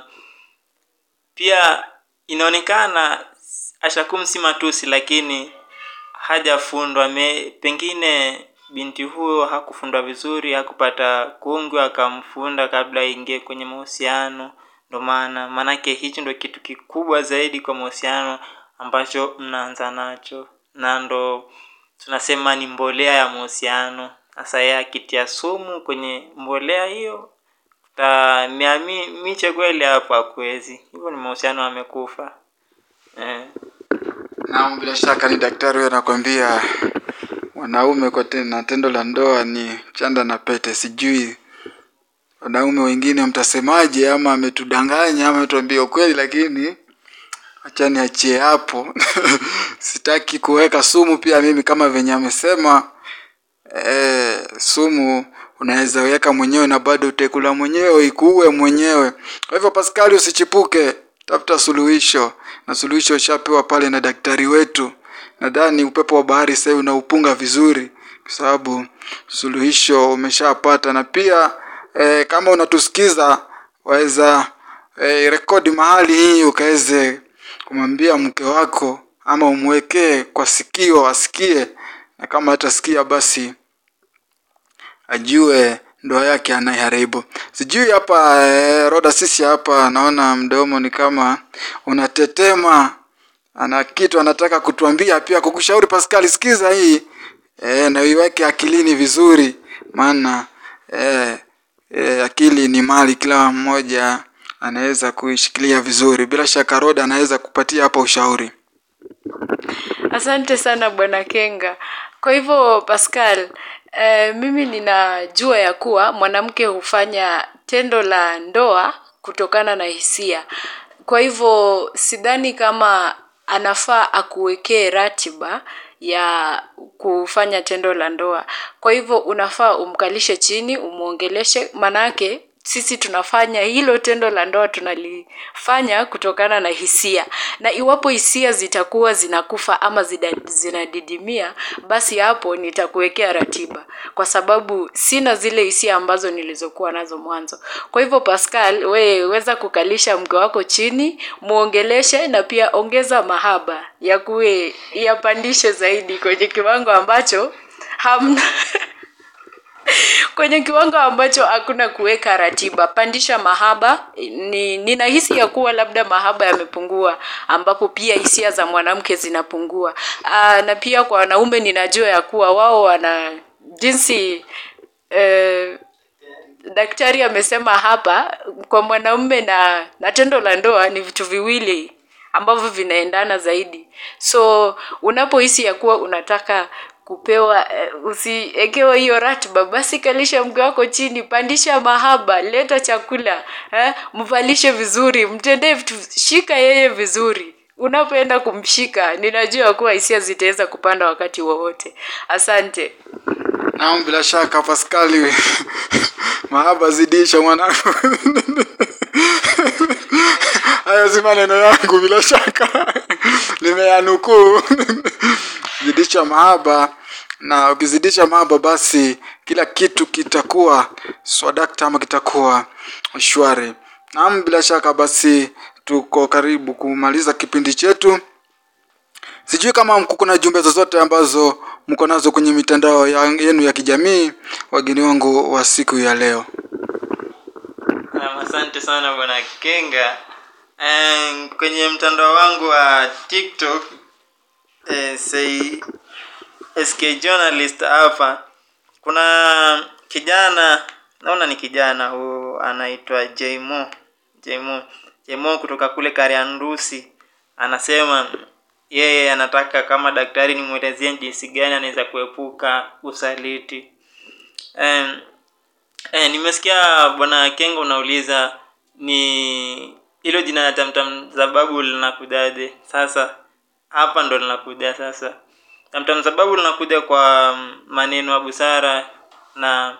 pia inaonekana Ashakum si matusi, lakini hajafundwa me, pengine binti huyo hakufundwa vizuri, hakupata kungwi akamfunda kabla aingie kwenye mahusiano. Ndo maana maanake hichi ndo kitu kikubwa zaidi kwa mahusiano ambacho mnaanza nacho, na ndo tunasema ni mbolea ya mahusiano. Sasa yeye akitia sumu kwenye mbolea hiyo, utamea mi- miche kweli hapo hakuwezi. Hivyo ni mahusiano amekufa eh. Naam, bila shaka ni daktari huyo anakwambia wanaume kwa te- na tendo la ndoa ni chanda na pete. Sijui wanaume wengine mtasemaje, ama ametudanganya ama ametuambia ukweli, lakini acha niachie hapo. Sitaki kuweka sumu pia mimi kama venye amesema. E, sumu unaweza weka mwenyewe na bado utakula mwenyewe ikuue mwenyewe. Kwa hivyo Paskali, usichipuke, tafuta suluhisho, na suluhisho ushapewa pale na daktari wetu. Nadhani upepo wa bahari sasa hivi unaupunga vizuri, kwa sababu suluhisho umeshapata, na pia e, kama unatusikiza waweza e, rekodi mahali hii ukaweze kumwambia mke wako ama umwekee kwa sikio asikie, na kama hatasikia basi ajue ndoa yake anaiharibu. Sijui hapa eh, Roda, sisi hapa naona mdomo ni kama unatetema, ana kitu anataka kutuambia pia, kukushauri Pascal, sikiza hii eh, na uiweke akilini vizuri, maana eh, eh, akili ni mali, kila mmoja anaweza kuishikilia vizuri. Bila shaka Roda anaweza kupatia hapa ushauri. Asante sana bwana Kenga. Kwa hivyo Pascal, eh, mimi ninajua ya kuwa mwanamke hufanya tendo la ndoa kutokana na hisia. Kwa hivyo sidhani kama anafaa akuwekee ratiba ya kufanya tendo la ndoa. Kwa hivyo unafaa umkalishe chini, umwongeleshe, manake sisi tunafanya hilo tendo la ndoa tunalifanya kutokana na hisia. Na iwapo hisia zitakuwa zinakufa ama zida- zinadidimia, basi hapo nitakuwekea ratiba. Kwa sababu sina zile hisia ambazo nilizokuwa nazo mwanzo. Kwa hivyo Pascal, we weza kukalisha mke wako chini, muongeleshe na pia ongeza mahaba ya kuwe yapandishe zaidi kwenye kiwango ambacho hamna kwenye kiwango ambacho hakuna kuweka ratiba. Pandisha mahaba. Ni ninahisi ya kuwa labda mahaba yamepungua, ambapo pia hisia za mwanamke zinapungua. Aa, na pia kwa wanaume ninajua ya kuwa wao wana jinsi eh, daktari amesema hapa kwa mwanaume na na tendo la ndoa ni vitu viwili ambavyo vinaendana zaidi so unapohisi ya kuwa unataka kupewa eh, usiekewe hiyo ratiba basi kalisha mke wako chini pandisha mahaba leta chakula eh, mvalishe vizuri mtendee vitu shika yeye vizuri unapoenda kumshika ninajua kuwa hisia zitaweza kupanda wakati wowote asante Naam, bila shaka Paskali, mahaba zidisha mwanangu. Hayo si maneno yangu, bila shaka nimeyanukuu. Zidisha mahaba, na ukizidisha mahaba, basi kila kitu kitakuwa swadakta ama kitakuwa shwari. Naam, bila shaka basi tuko karibu kumaliza kipindi chetu. Sijui kama mko kuna jumbe zozote ambazo mko nazo kwenye mitandao ya, yenu ya kijamii, wageni wangu wa siku ya leo. Naam, asante sana bwana Kenga. Eh, kwenye mtandao wangu wa TikTok eh, say SK journalist hapa kuna kijana naona ni kijana huu anaitwa Jmo Jmo Jmo kutoka kule Kariandusi anasema yeye anataka kama daktari nimwelezie jinsi gani anaweza kuepuka usaliti eh, Eh, nimesikia bwana Kengo unauliza ni hilo jina la Tamtam Zababu linakujaje? Sasa hapa ndo linakuja sasa. Tamtam Zababu linakuja kwa maneno ya busara na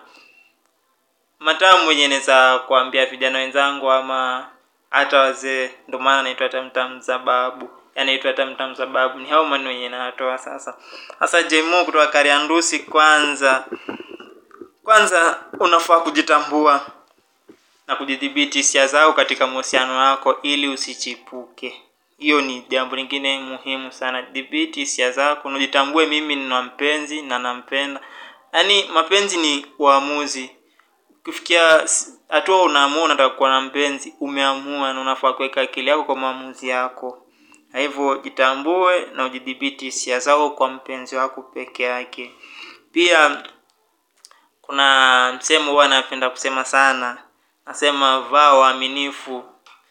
matamu yenye naweza kuambia vijana wenzangu ama hata wazee, ndio maana naitwa Tamtam Zababu. Yanaitwa Tamtam Zababu. Ni hao maneno yenye natoa sasa. Sasa Jemo kutoka Kariandusi kwanza kwanza unafaa kujitambua na kujidhibiti hisia zao katika mahusiano yako ili usichipuke hiyo ni jambo lingine muhimu sana dhibiti hisia zako na ujitambue mimi nina mpenzi na nampenda yaani mapenzi ni uamuzi ukifikia s- hatua unaamua unataka kuwa na mpenzi umeamua na unafaa kuweka akili yako kwa maamuzi yako na hivyo jitambue na ujidhibiti hisia zako kwa mpenzi wako peke yake pia kuna msemo huwa napenda kusema sana nasema vaa uaminifu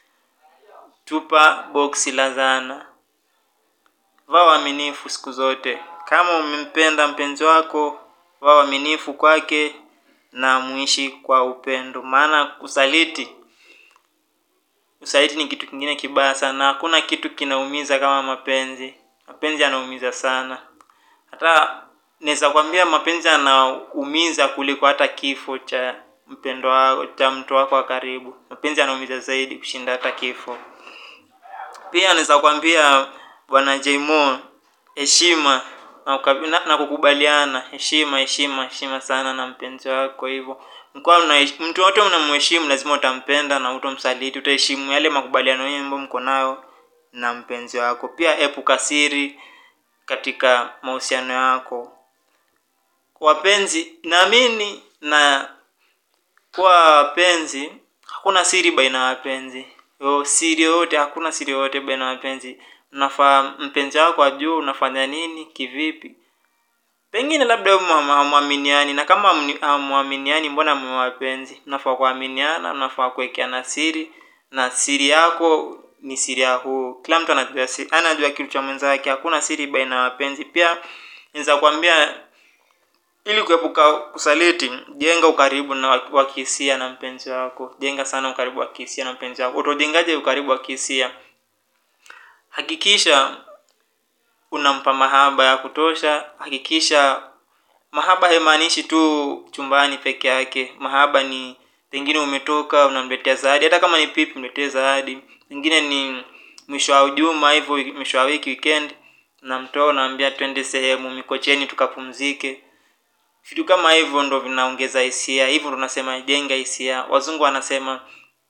tupa boksi la zana vaa uaminifu siku zote kama umempenda mpenzi wako vaa uaminifu kwake na muishi kwa upendo maana kusaliti usaliti ni kitu kingine kibaya sana na hakuna kitu kinaumiza kama mapenzi mapenzi yanaumiza sana hata naweza kwambia mapenzi yanaumiza kuliko hata kifo cha mpendo wako cha mtu wako wa karibu mapenzi yanaumiza zaidi kushinda hata kifo pia naweza kwambia bwana jmo heshima na, uka- na, na kukubaliana heshima heshima heshima sana na mpenzi wako hivyo mkiwa mna- mtu wote mnamheshimu lazima utampenda na utomsaliti utaheshimu yale makubaliano yenu ambayo mko nayo na mpenzi wako pia epuka siri katika mahusiano yako wapenzi naamini na kuwa wapenzi hakuna siri baina ya wapenzi Yo, siri yoyote hakuna siri yoyote baina ya wapenzi unafaa mpenzi wako ajue unafanya nini kivipi pengine labda hamwaminiani na kama hamni- hamwaminiani mbona mwe wapenzi mnafaa kuaminiana mnafaa kuwekeana siri na siri yako ni siri yako kila mtu anajua si, anajua kitu cha mwenzake hakuna siri baina ya wapenzi pia naweza kuambia ili kuepuka kusaliti jenga ukaribu na wa- wa kihisia na mpenzi wako jenga sana ukaribu wa kihisia na mpenzi wako utajengaje ukaribu wa kihisia hakikisha unampa mahaba ya kutosha hakikisha mahaba haimaanishi tu chumbani peke yake mahaba ni pengine umetoka unamletea zawadi hata kama ni pipi mletee zawadi pengine ni mwisho wa juma hivyo mwisho wa wiki weekend namtoa unaambia twende sehemu mikocheni tukapumzike vitu kama hivyo ndo vinaongeza hisia hivyo ndo nasema jenga hisia wazungu wanasema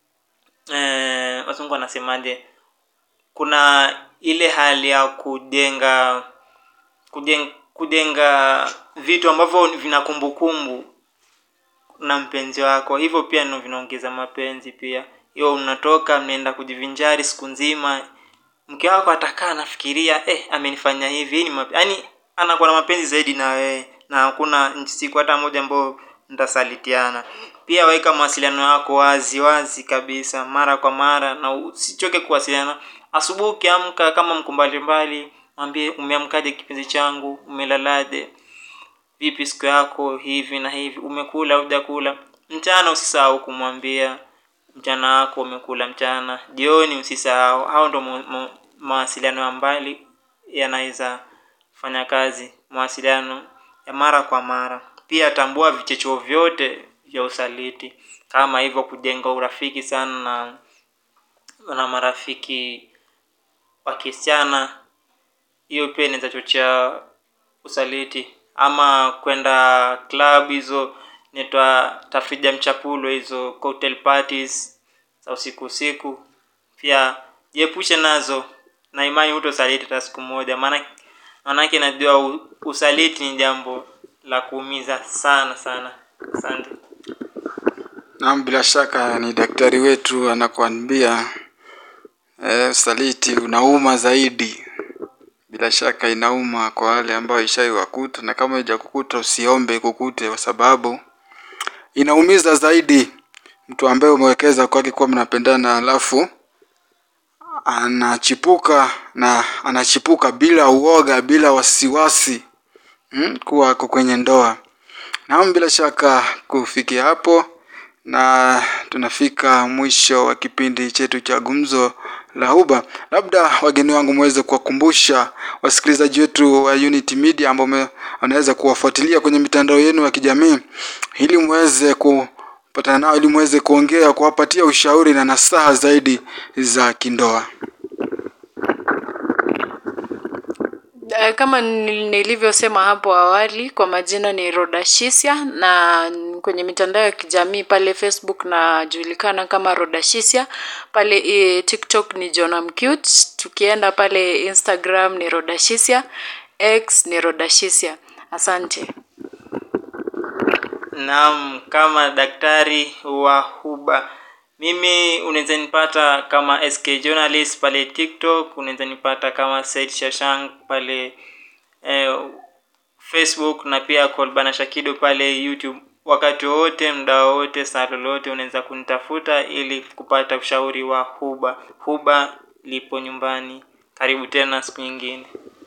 eh, wazungu wanasemaje kuna ile hali ya kujenga kujenga, kujenga vitu ambavyo vina kumbukumbu na mpenzi wako hivyo pia ndo vinaongeza mapenzi pia hiyo unatoka mnaenda kujivinjari siku nzima mke wako atakaa anafikiria eh, amenifanya hivi hii ni mape- yaani anakuwa na mapenzi zaidi na wewe na hakuna siku hata moja ambayo mtasalitiana pia weka mawasiliano yako wazi wazi kabisa mara kwa mara na usichoke kuwasiliana asubuhi ukiamka kama mko mbalimbali mwambie umeamkaje kipenzi changu umelalaje vipi siku yako hivi na hivi umekula hujakula mchana usisahau kumwambia mchana wako umekula mchana jioni usisahau hao ndo mu- mu- mawasiliano ya mbali yanaweza fanya kazi mawasiliano ya mara kwa mara pia tambua vichechuo vyote vya usaliti kama hivyo kujenga urafiki sana na na marafiki wa kisichana hiyo pia inaweza chochea usaliti ama kwenda club hizo naitwa tafrija mchapulo hizo cocktail parties za usiku usiku pia jiepushe nazo na imani hutosaliti hata siku moja maana maanake najua u- usaliti ni jambo la kuumiza sana sana asante Naam, bila shaka ni daktari wetu anakuambia eh, usaliti unauma zaidi. Bila shaka inauma kwa wale ambao ishaiwakuta, na kama haijakukuta usiombe ikukute, kwa sababu inaumiza zaidi. Mtu ambaye umewekeza kwake kuwa mnapendana, alafu anachipuka na anachipuka bila uoga, bila wasiwasi hmm, kuwa ako kwenye ndoa. Naam, bila shaka kufikia hapo na tunafika mwisho wa kipindi chetu cha gumzo la huba labda wageni wangu mweze kuwakumbusha wasikilizaji wetu wa unity media ambao me- wanaweza kuwafuatilia kwenye mitandao yenu ya kijamii ili mweze kupatana nao ili mweze kuongea kuwapatia ushauri na nasaha zaidi za kindoa Eh, kama nil- nilivyosema hapo awali kwa majina ni rodashisia na kwenye mitandao ya kijamii pale facebook najulikana kama rodashisia pale e, tiktok ni jonamcute tukienda pale instagram ni rodashisia x ni rodashisia asante naam kama daktari wa huba mimi unaweza nipata kama sk journalist pale tiktok unaweza nipata kama said shashank pale eh, facebook na pia kolbana shakido pale youtube wakati wowote mda wowote saa lolote unaweza kunitafuta ili kupata ushauri wa huba huba lipo nyumbani karibu tena siku nyingine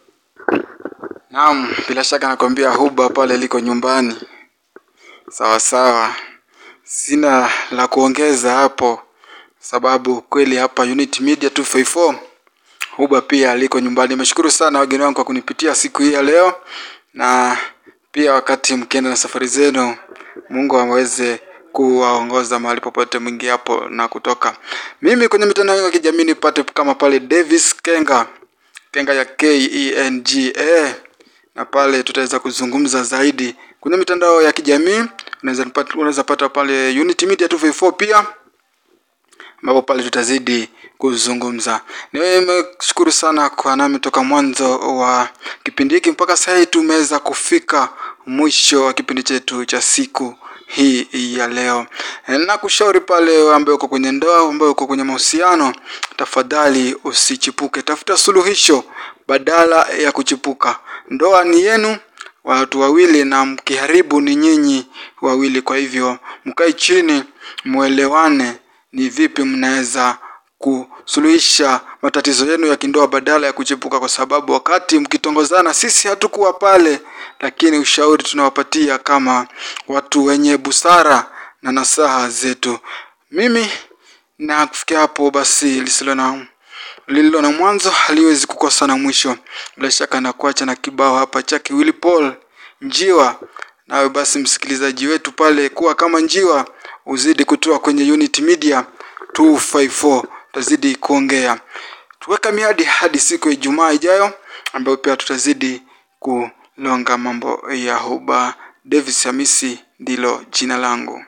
naam bila shaka nakwambia huba pale liko nyumbani sawa sawa sina la kuongeza hapo sababu kweli hapa unity media 254 huba pia liko nyumbani nimeshukuru sana wageni wangu kwa kunipitia siku hii ya leo na pia wakati mkienda na safari zenu mungu aweze kuwaongoza mahali popote mwingi hapo na kutoka mimi kwenye mitandao ya kijamii nipate kama pale davis kenga kenga ya kenga na pale tutaweza kuzungumza zaidi kwenye mitandao ya kijamii unaweza nipata- unaweza pata pale unity media 254 pia ambapo pale tutazidi kuzungumza nimeshukuru sana kwa nami toka mwanzo wa kipindi hiki mpaka sasa hii tumeweza kufika mwisho wa kipindi chetu cha siku hii ya leo na kushauri pale ambaye uko kwenye ndoa ambaye uko kwenye mahusiano tafadhali usichipuke tafuta suluhisho badala ya kuchipuka ndoa ni yenu watu wawili na mkiharibu ni nyinyi wawili. Kwa hivyo mkae chini, mwelewane ni vipi mnaweza kusuluhisha matatizo yenu ya kindoa badala ya kuchepuka, kwa sababu wakati mkitongozana, sisi hatukuwa pale, lakini ushauri tunawapatia kama watu wenye busara na nasaha zetu. Mimi na kufikia hapo basi, lisilo na lililo na mwanzo haliwezi kukosa na mwisho. Bila shaka na kuacha na kibao hapa chake Willy Paul Njiwa. Nawe basi msikilizaji wetu pale, kuwa kama njiwa, uzidi kutoa kwenye Unity Media 254 tutazidi kuongea, tuweka miadi hadi siku ya Ijumaa ijayo, ambayo pia tutazidi kulonga mambo ya huba. Davis Hamisi ndilo jina langu.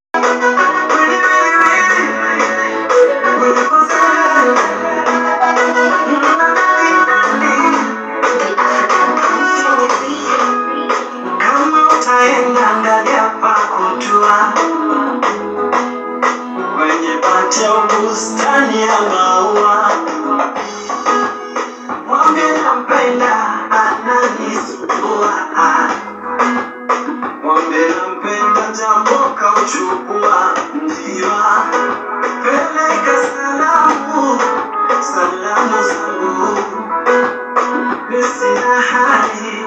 Kama utaenda ndani hapa kutua kwenye pati au bustani ya maua, mwambie nampenda, ananisumbua. Mwambie nampenda, japo kauchukua njiwa. Peleka salamu, salamu zangu, nisina hali